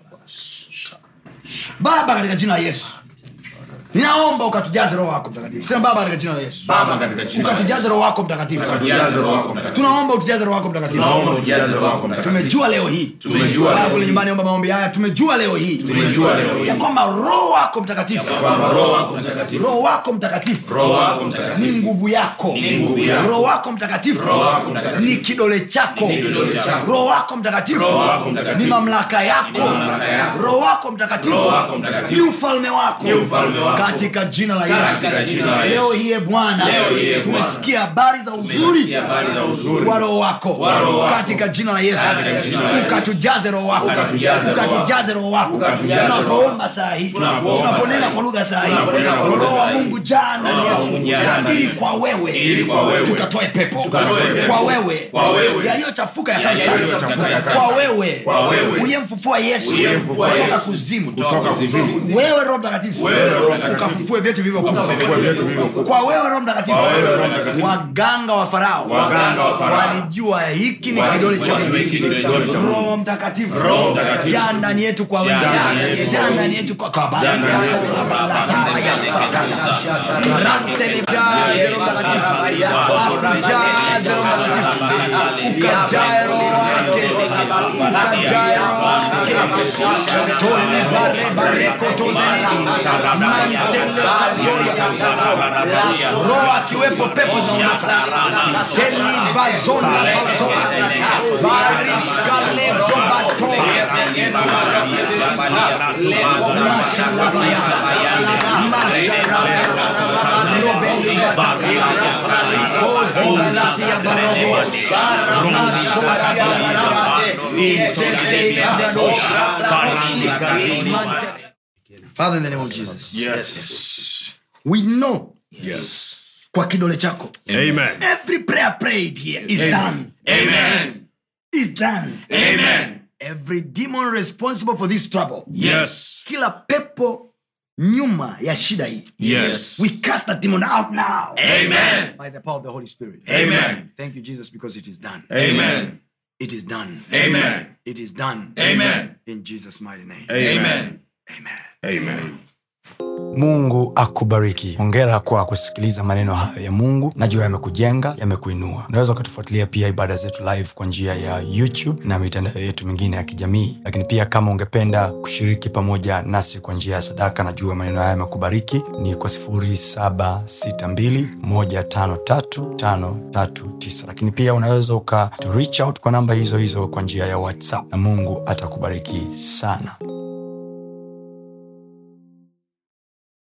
baba katika jina la yesu ninaomba ukatujaze roho wako mtakatifu sema baba katika jina la yesu baba katika jina la ukatujaze roho wako mtakatifu Tujaze roho wako mtakatifu. tunaomba utujaze roho wako mtakatifu Tunaomba ujaze roho wako mtakatifu. tumejua leo hii Tumejua Baba leo kule hii. nyumbani omba maombi haya tumejua leo hii Tumejua leo hii. ya kwamba roho wako mtakatifu Kwamba roho wako mtakatifu roho wako mtakatifu roho wako mtakatifu ni nguvu yako Ni nguvu yako. roho wako mtakatifu Roho wako mtakatifu. ni kidole chako kidole chako. roho wako mtakatifu Roho wako mtakatifu. ni mamlaka yako mamlaka yako. roho wako mtakatifu Roho wako mtakatifu. ni ufalme wako Ni ufalme wako. katika jina la Katika yesu jina la Yesu. leo hii e bwana Leo hii, e Bwana. tumesikia habari za uzuri Tumesikia habari za uzuri wa roho wako Wa roho wako. katika jina la yesu Katika jina la Yesu. ukatujaze roho wako Ukatujaze roho wako. ukatujaze roho wako Ukatujaze roho tunapoomba saa hii Tunapoomba tunaponena saa hii. kwa lugha saa hii Tunaponena kwa lugha roho wa saa hii. mungu jaa ndani Roho wa Mungu jaa yetu ndani ili yetu. kwa wewe Ili kwa wewe. tukatoe pepo Tukatoe pepo. kwa wewe Kwa wewe. yaliyochafuka yakawe safi Yaliyochafuka yakawe kwa safi. wewe Kwa wewe. uliyemfufua yesu Uliyemfufua kutoka Yesu. kuzimu Kutoka kuzimu. wewe roho mtakatifu Wewe Roho Mtakatifu. ukafufue vyetu vilivyokufa Ukafufue vyetu vilivyokufa. kwa wewe roho mtakatifu Kwa wewe Roho Mtakatifu. waganga wa farao Waganga wa Farao. walijua hiki ni kidole cha Walijua hiki ni kidole cha Mungu. roho mtakatifu Roho Mtakatifu. jaa ndani yetu kwa Jaa ndani wingi yetu jaa kwa ndani wingi. yetu kwa Jaa ndani yetu kwa wingi. rantele jaze roho mtakatifu akujaze roho mtakatifu ukajae roho wake ukajae roho wake sotone bare bare kotozeni mantele kazoya roho akiwepo pepo zinaondoka teli bazonda balazo bariskalexo bato mashalabaya mashalabaya robeli bataka kozibalatia barogo masoda baladia teteyabradosh Father, in the name of Jesus, yes we know yes kwa kidole chako amen every prayer prayed here is Amen. done amen is done amen every demon responsible for this trouble yes kila pepo nyuma ya shida hii yes we cast that demon out now amen by the power of the holy spirit Amen. thank you jesus because it is done amen it is done amen it is done amen in jesus mighty name amen amen amen mungu akubariki hongera kwa kusikiliza maneno hayo ya mungu najua yamekujenga yamekuinua unaweza ukatufuatilia pia ibada zetu live kwa njia ya youtube na mitandao yetu mingine ya kijamii lakini pia kama ungependa kushiriki pamoja nasi kwa njia ya sadaka najua maneno haya yamekubariki ni kwa 762153539 lakini pia unaweza uka to reach out kwa namba hizo hizo kwa njia ya whatsapp na mungu atakubariki sana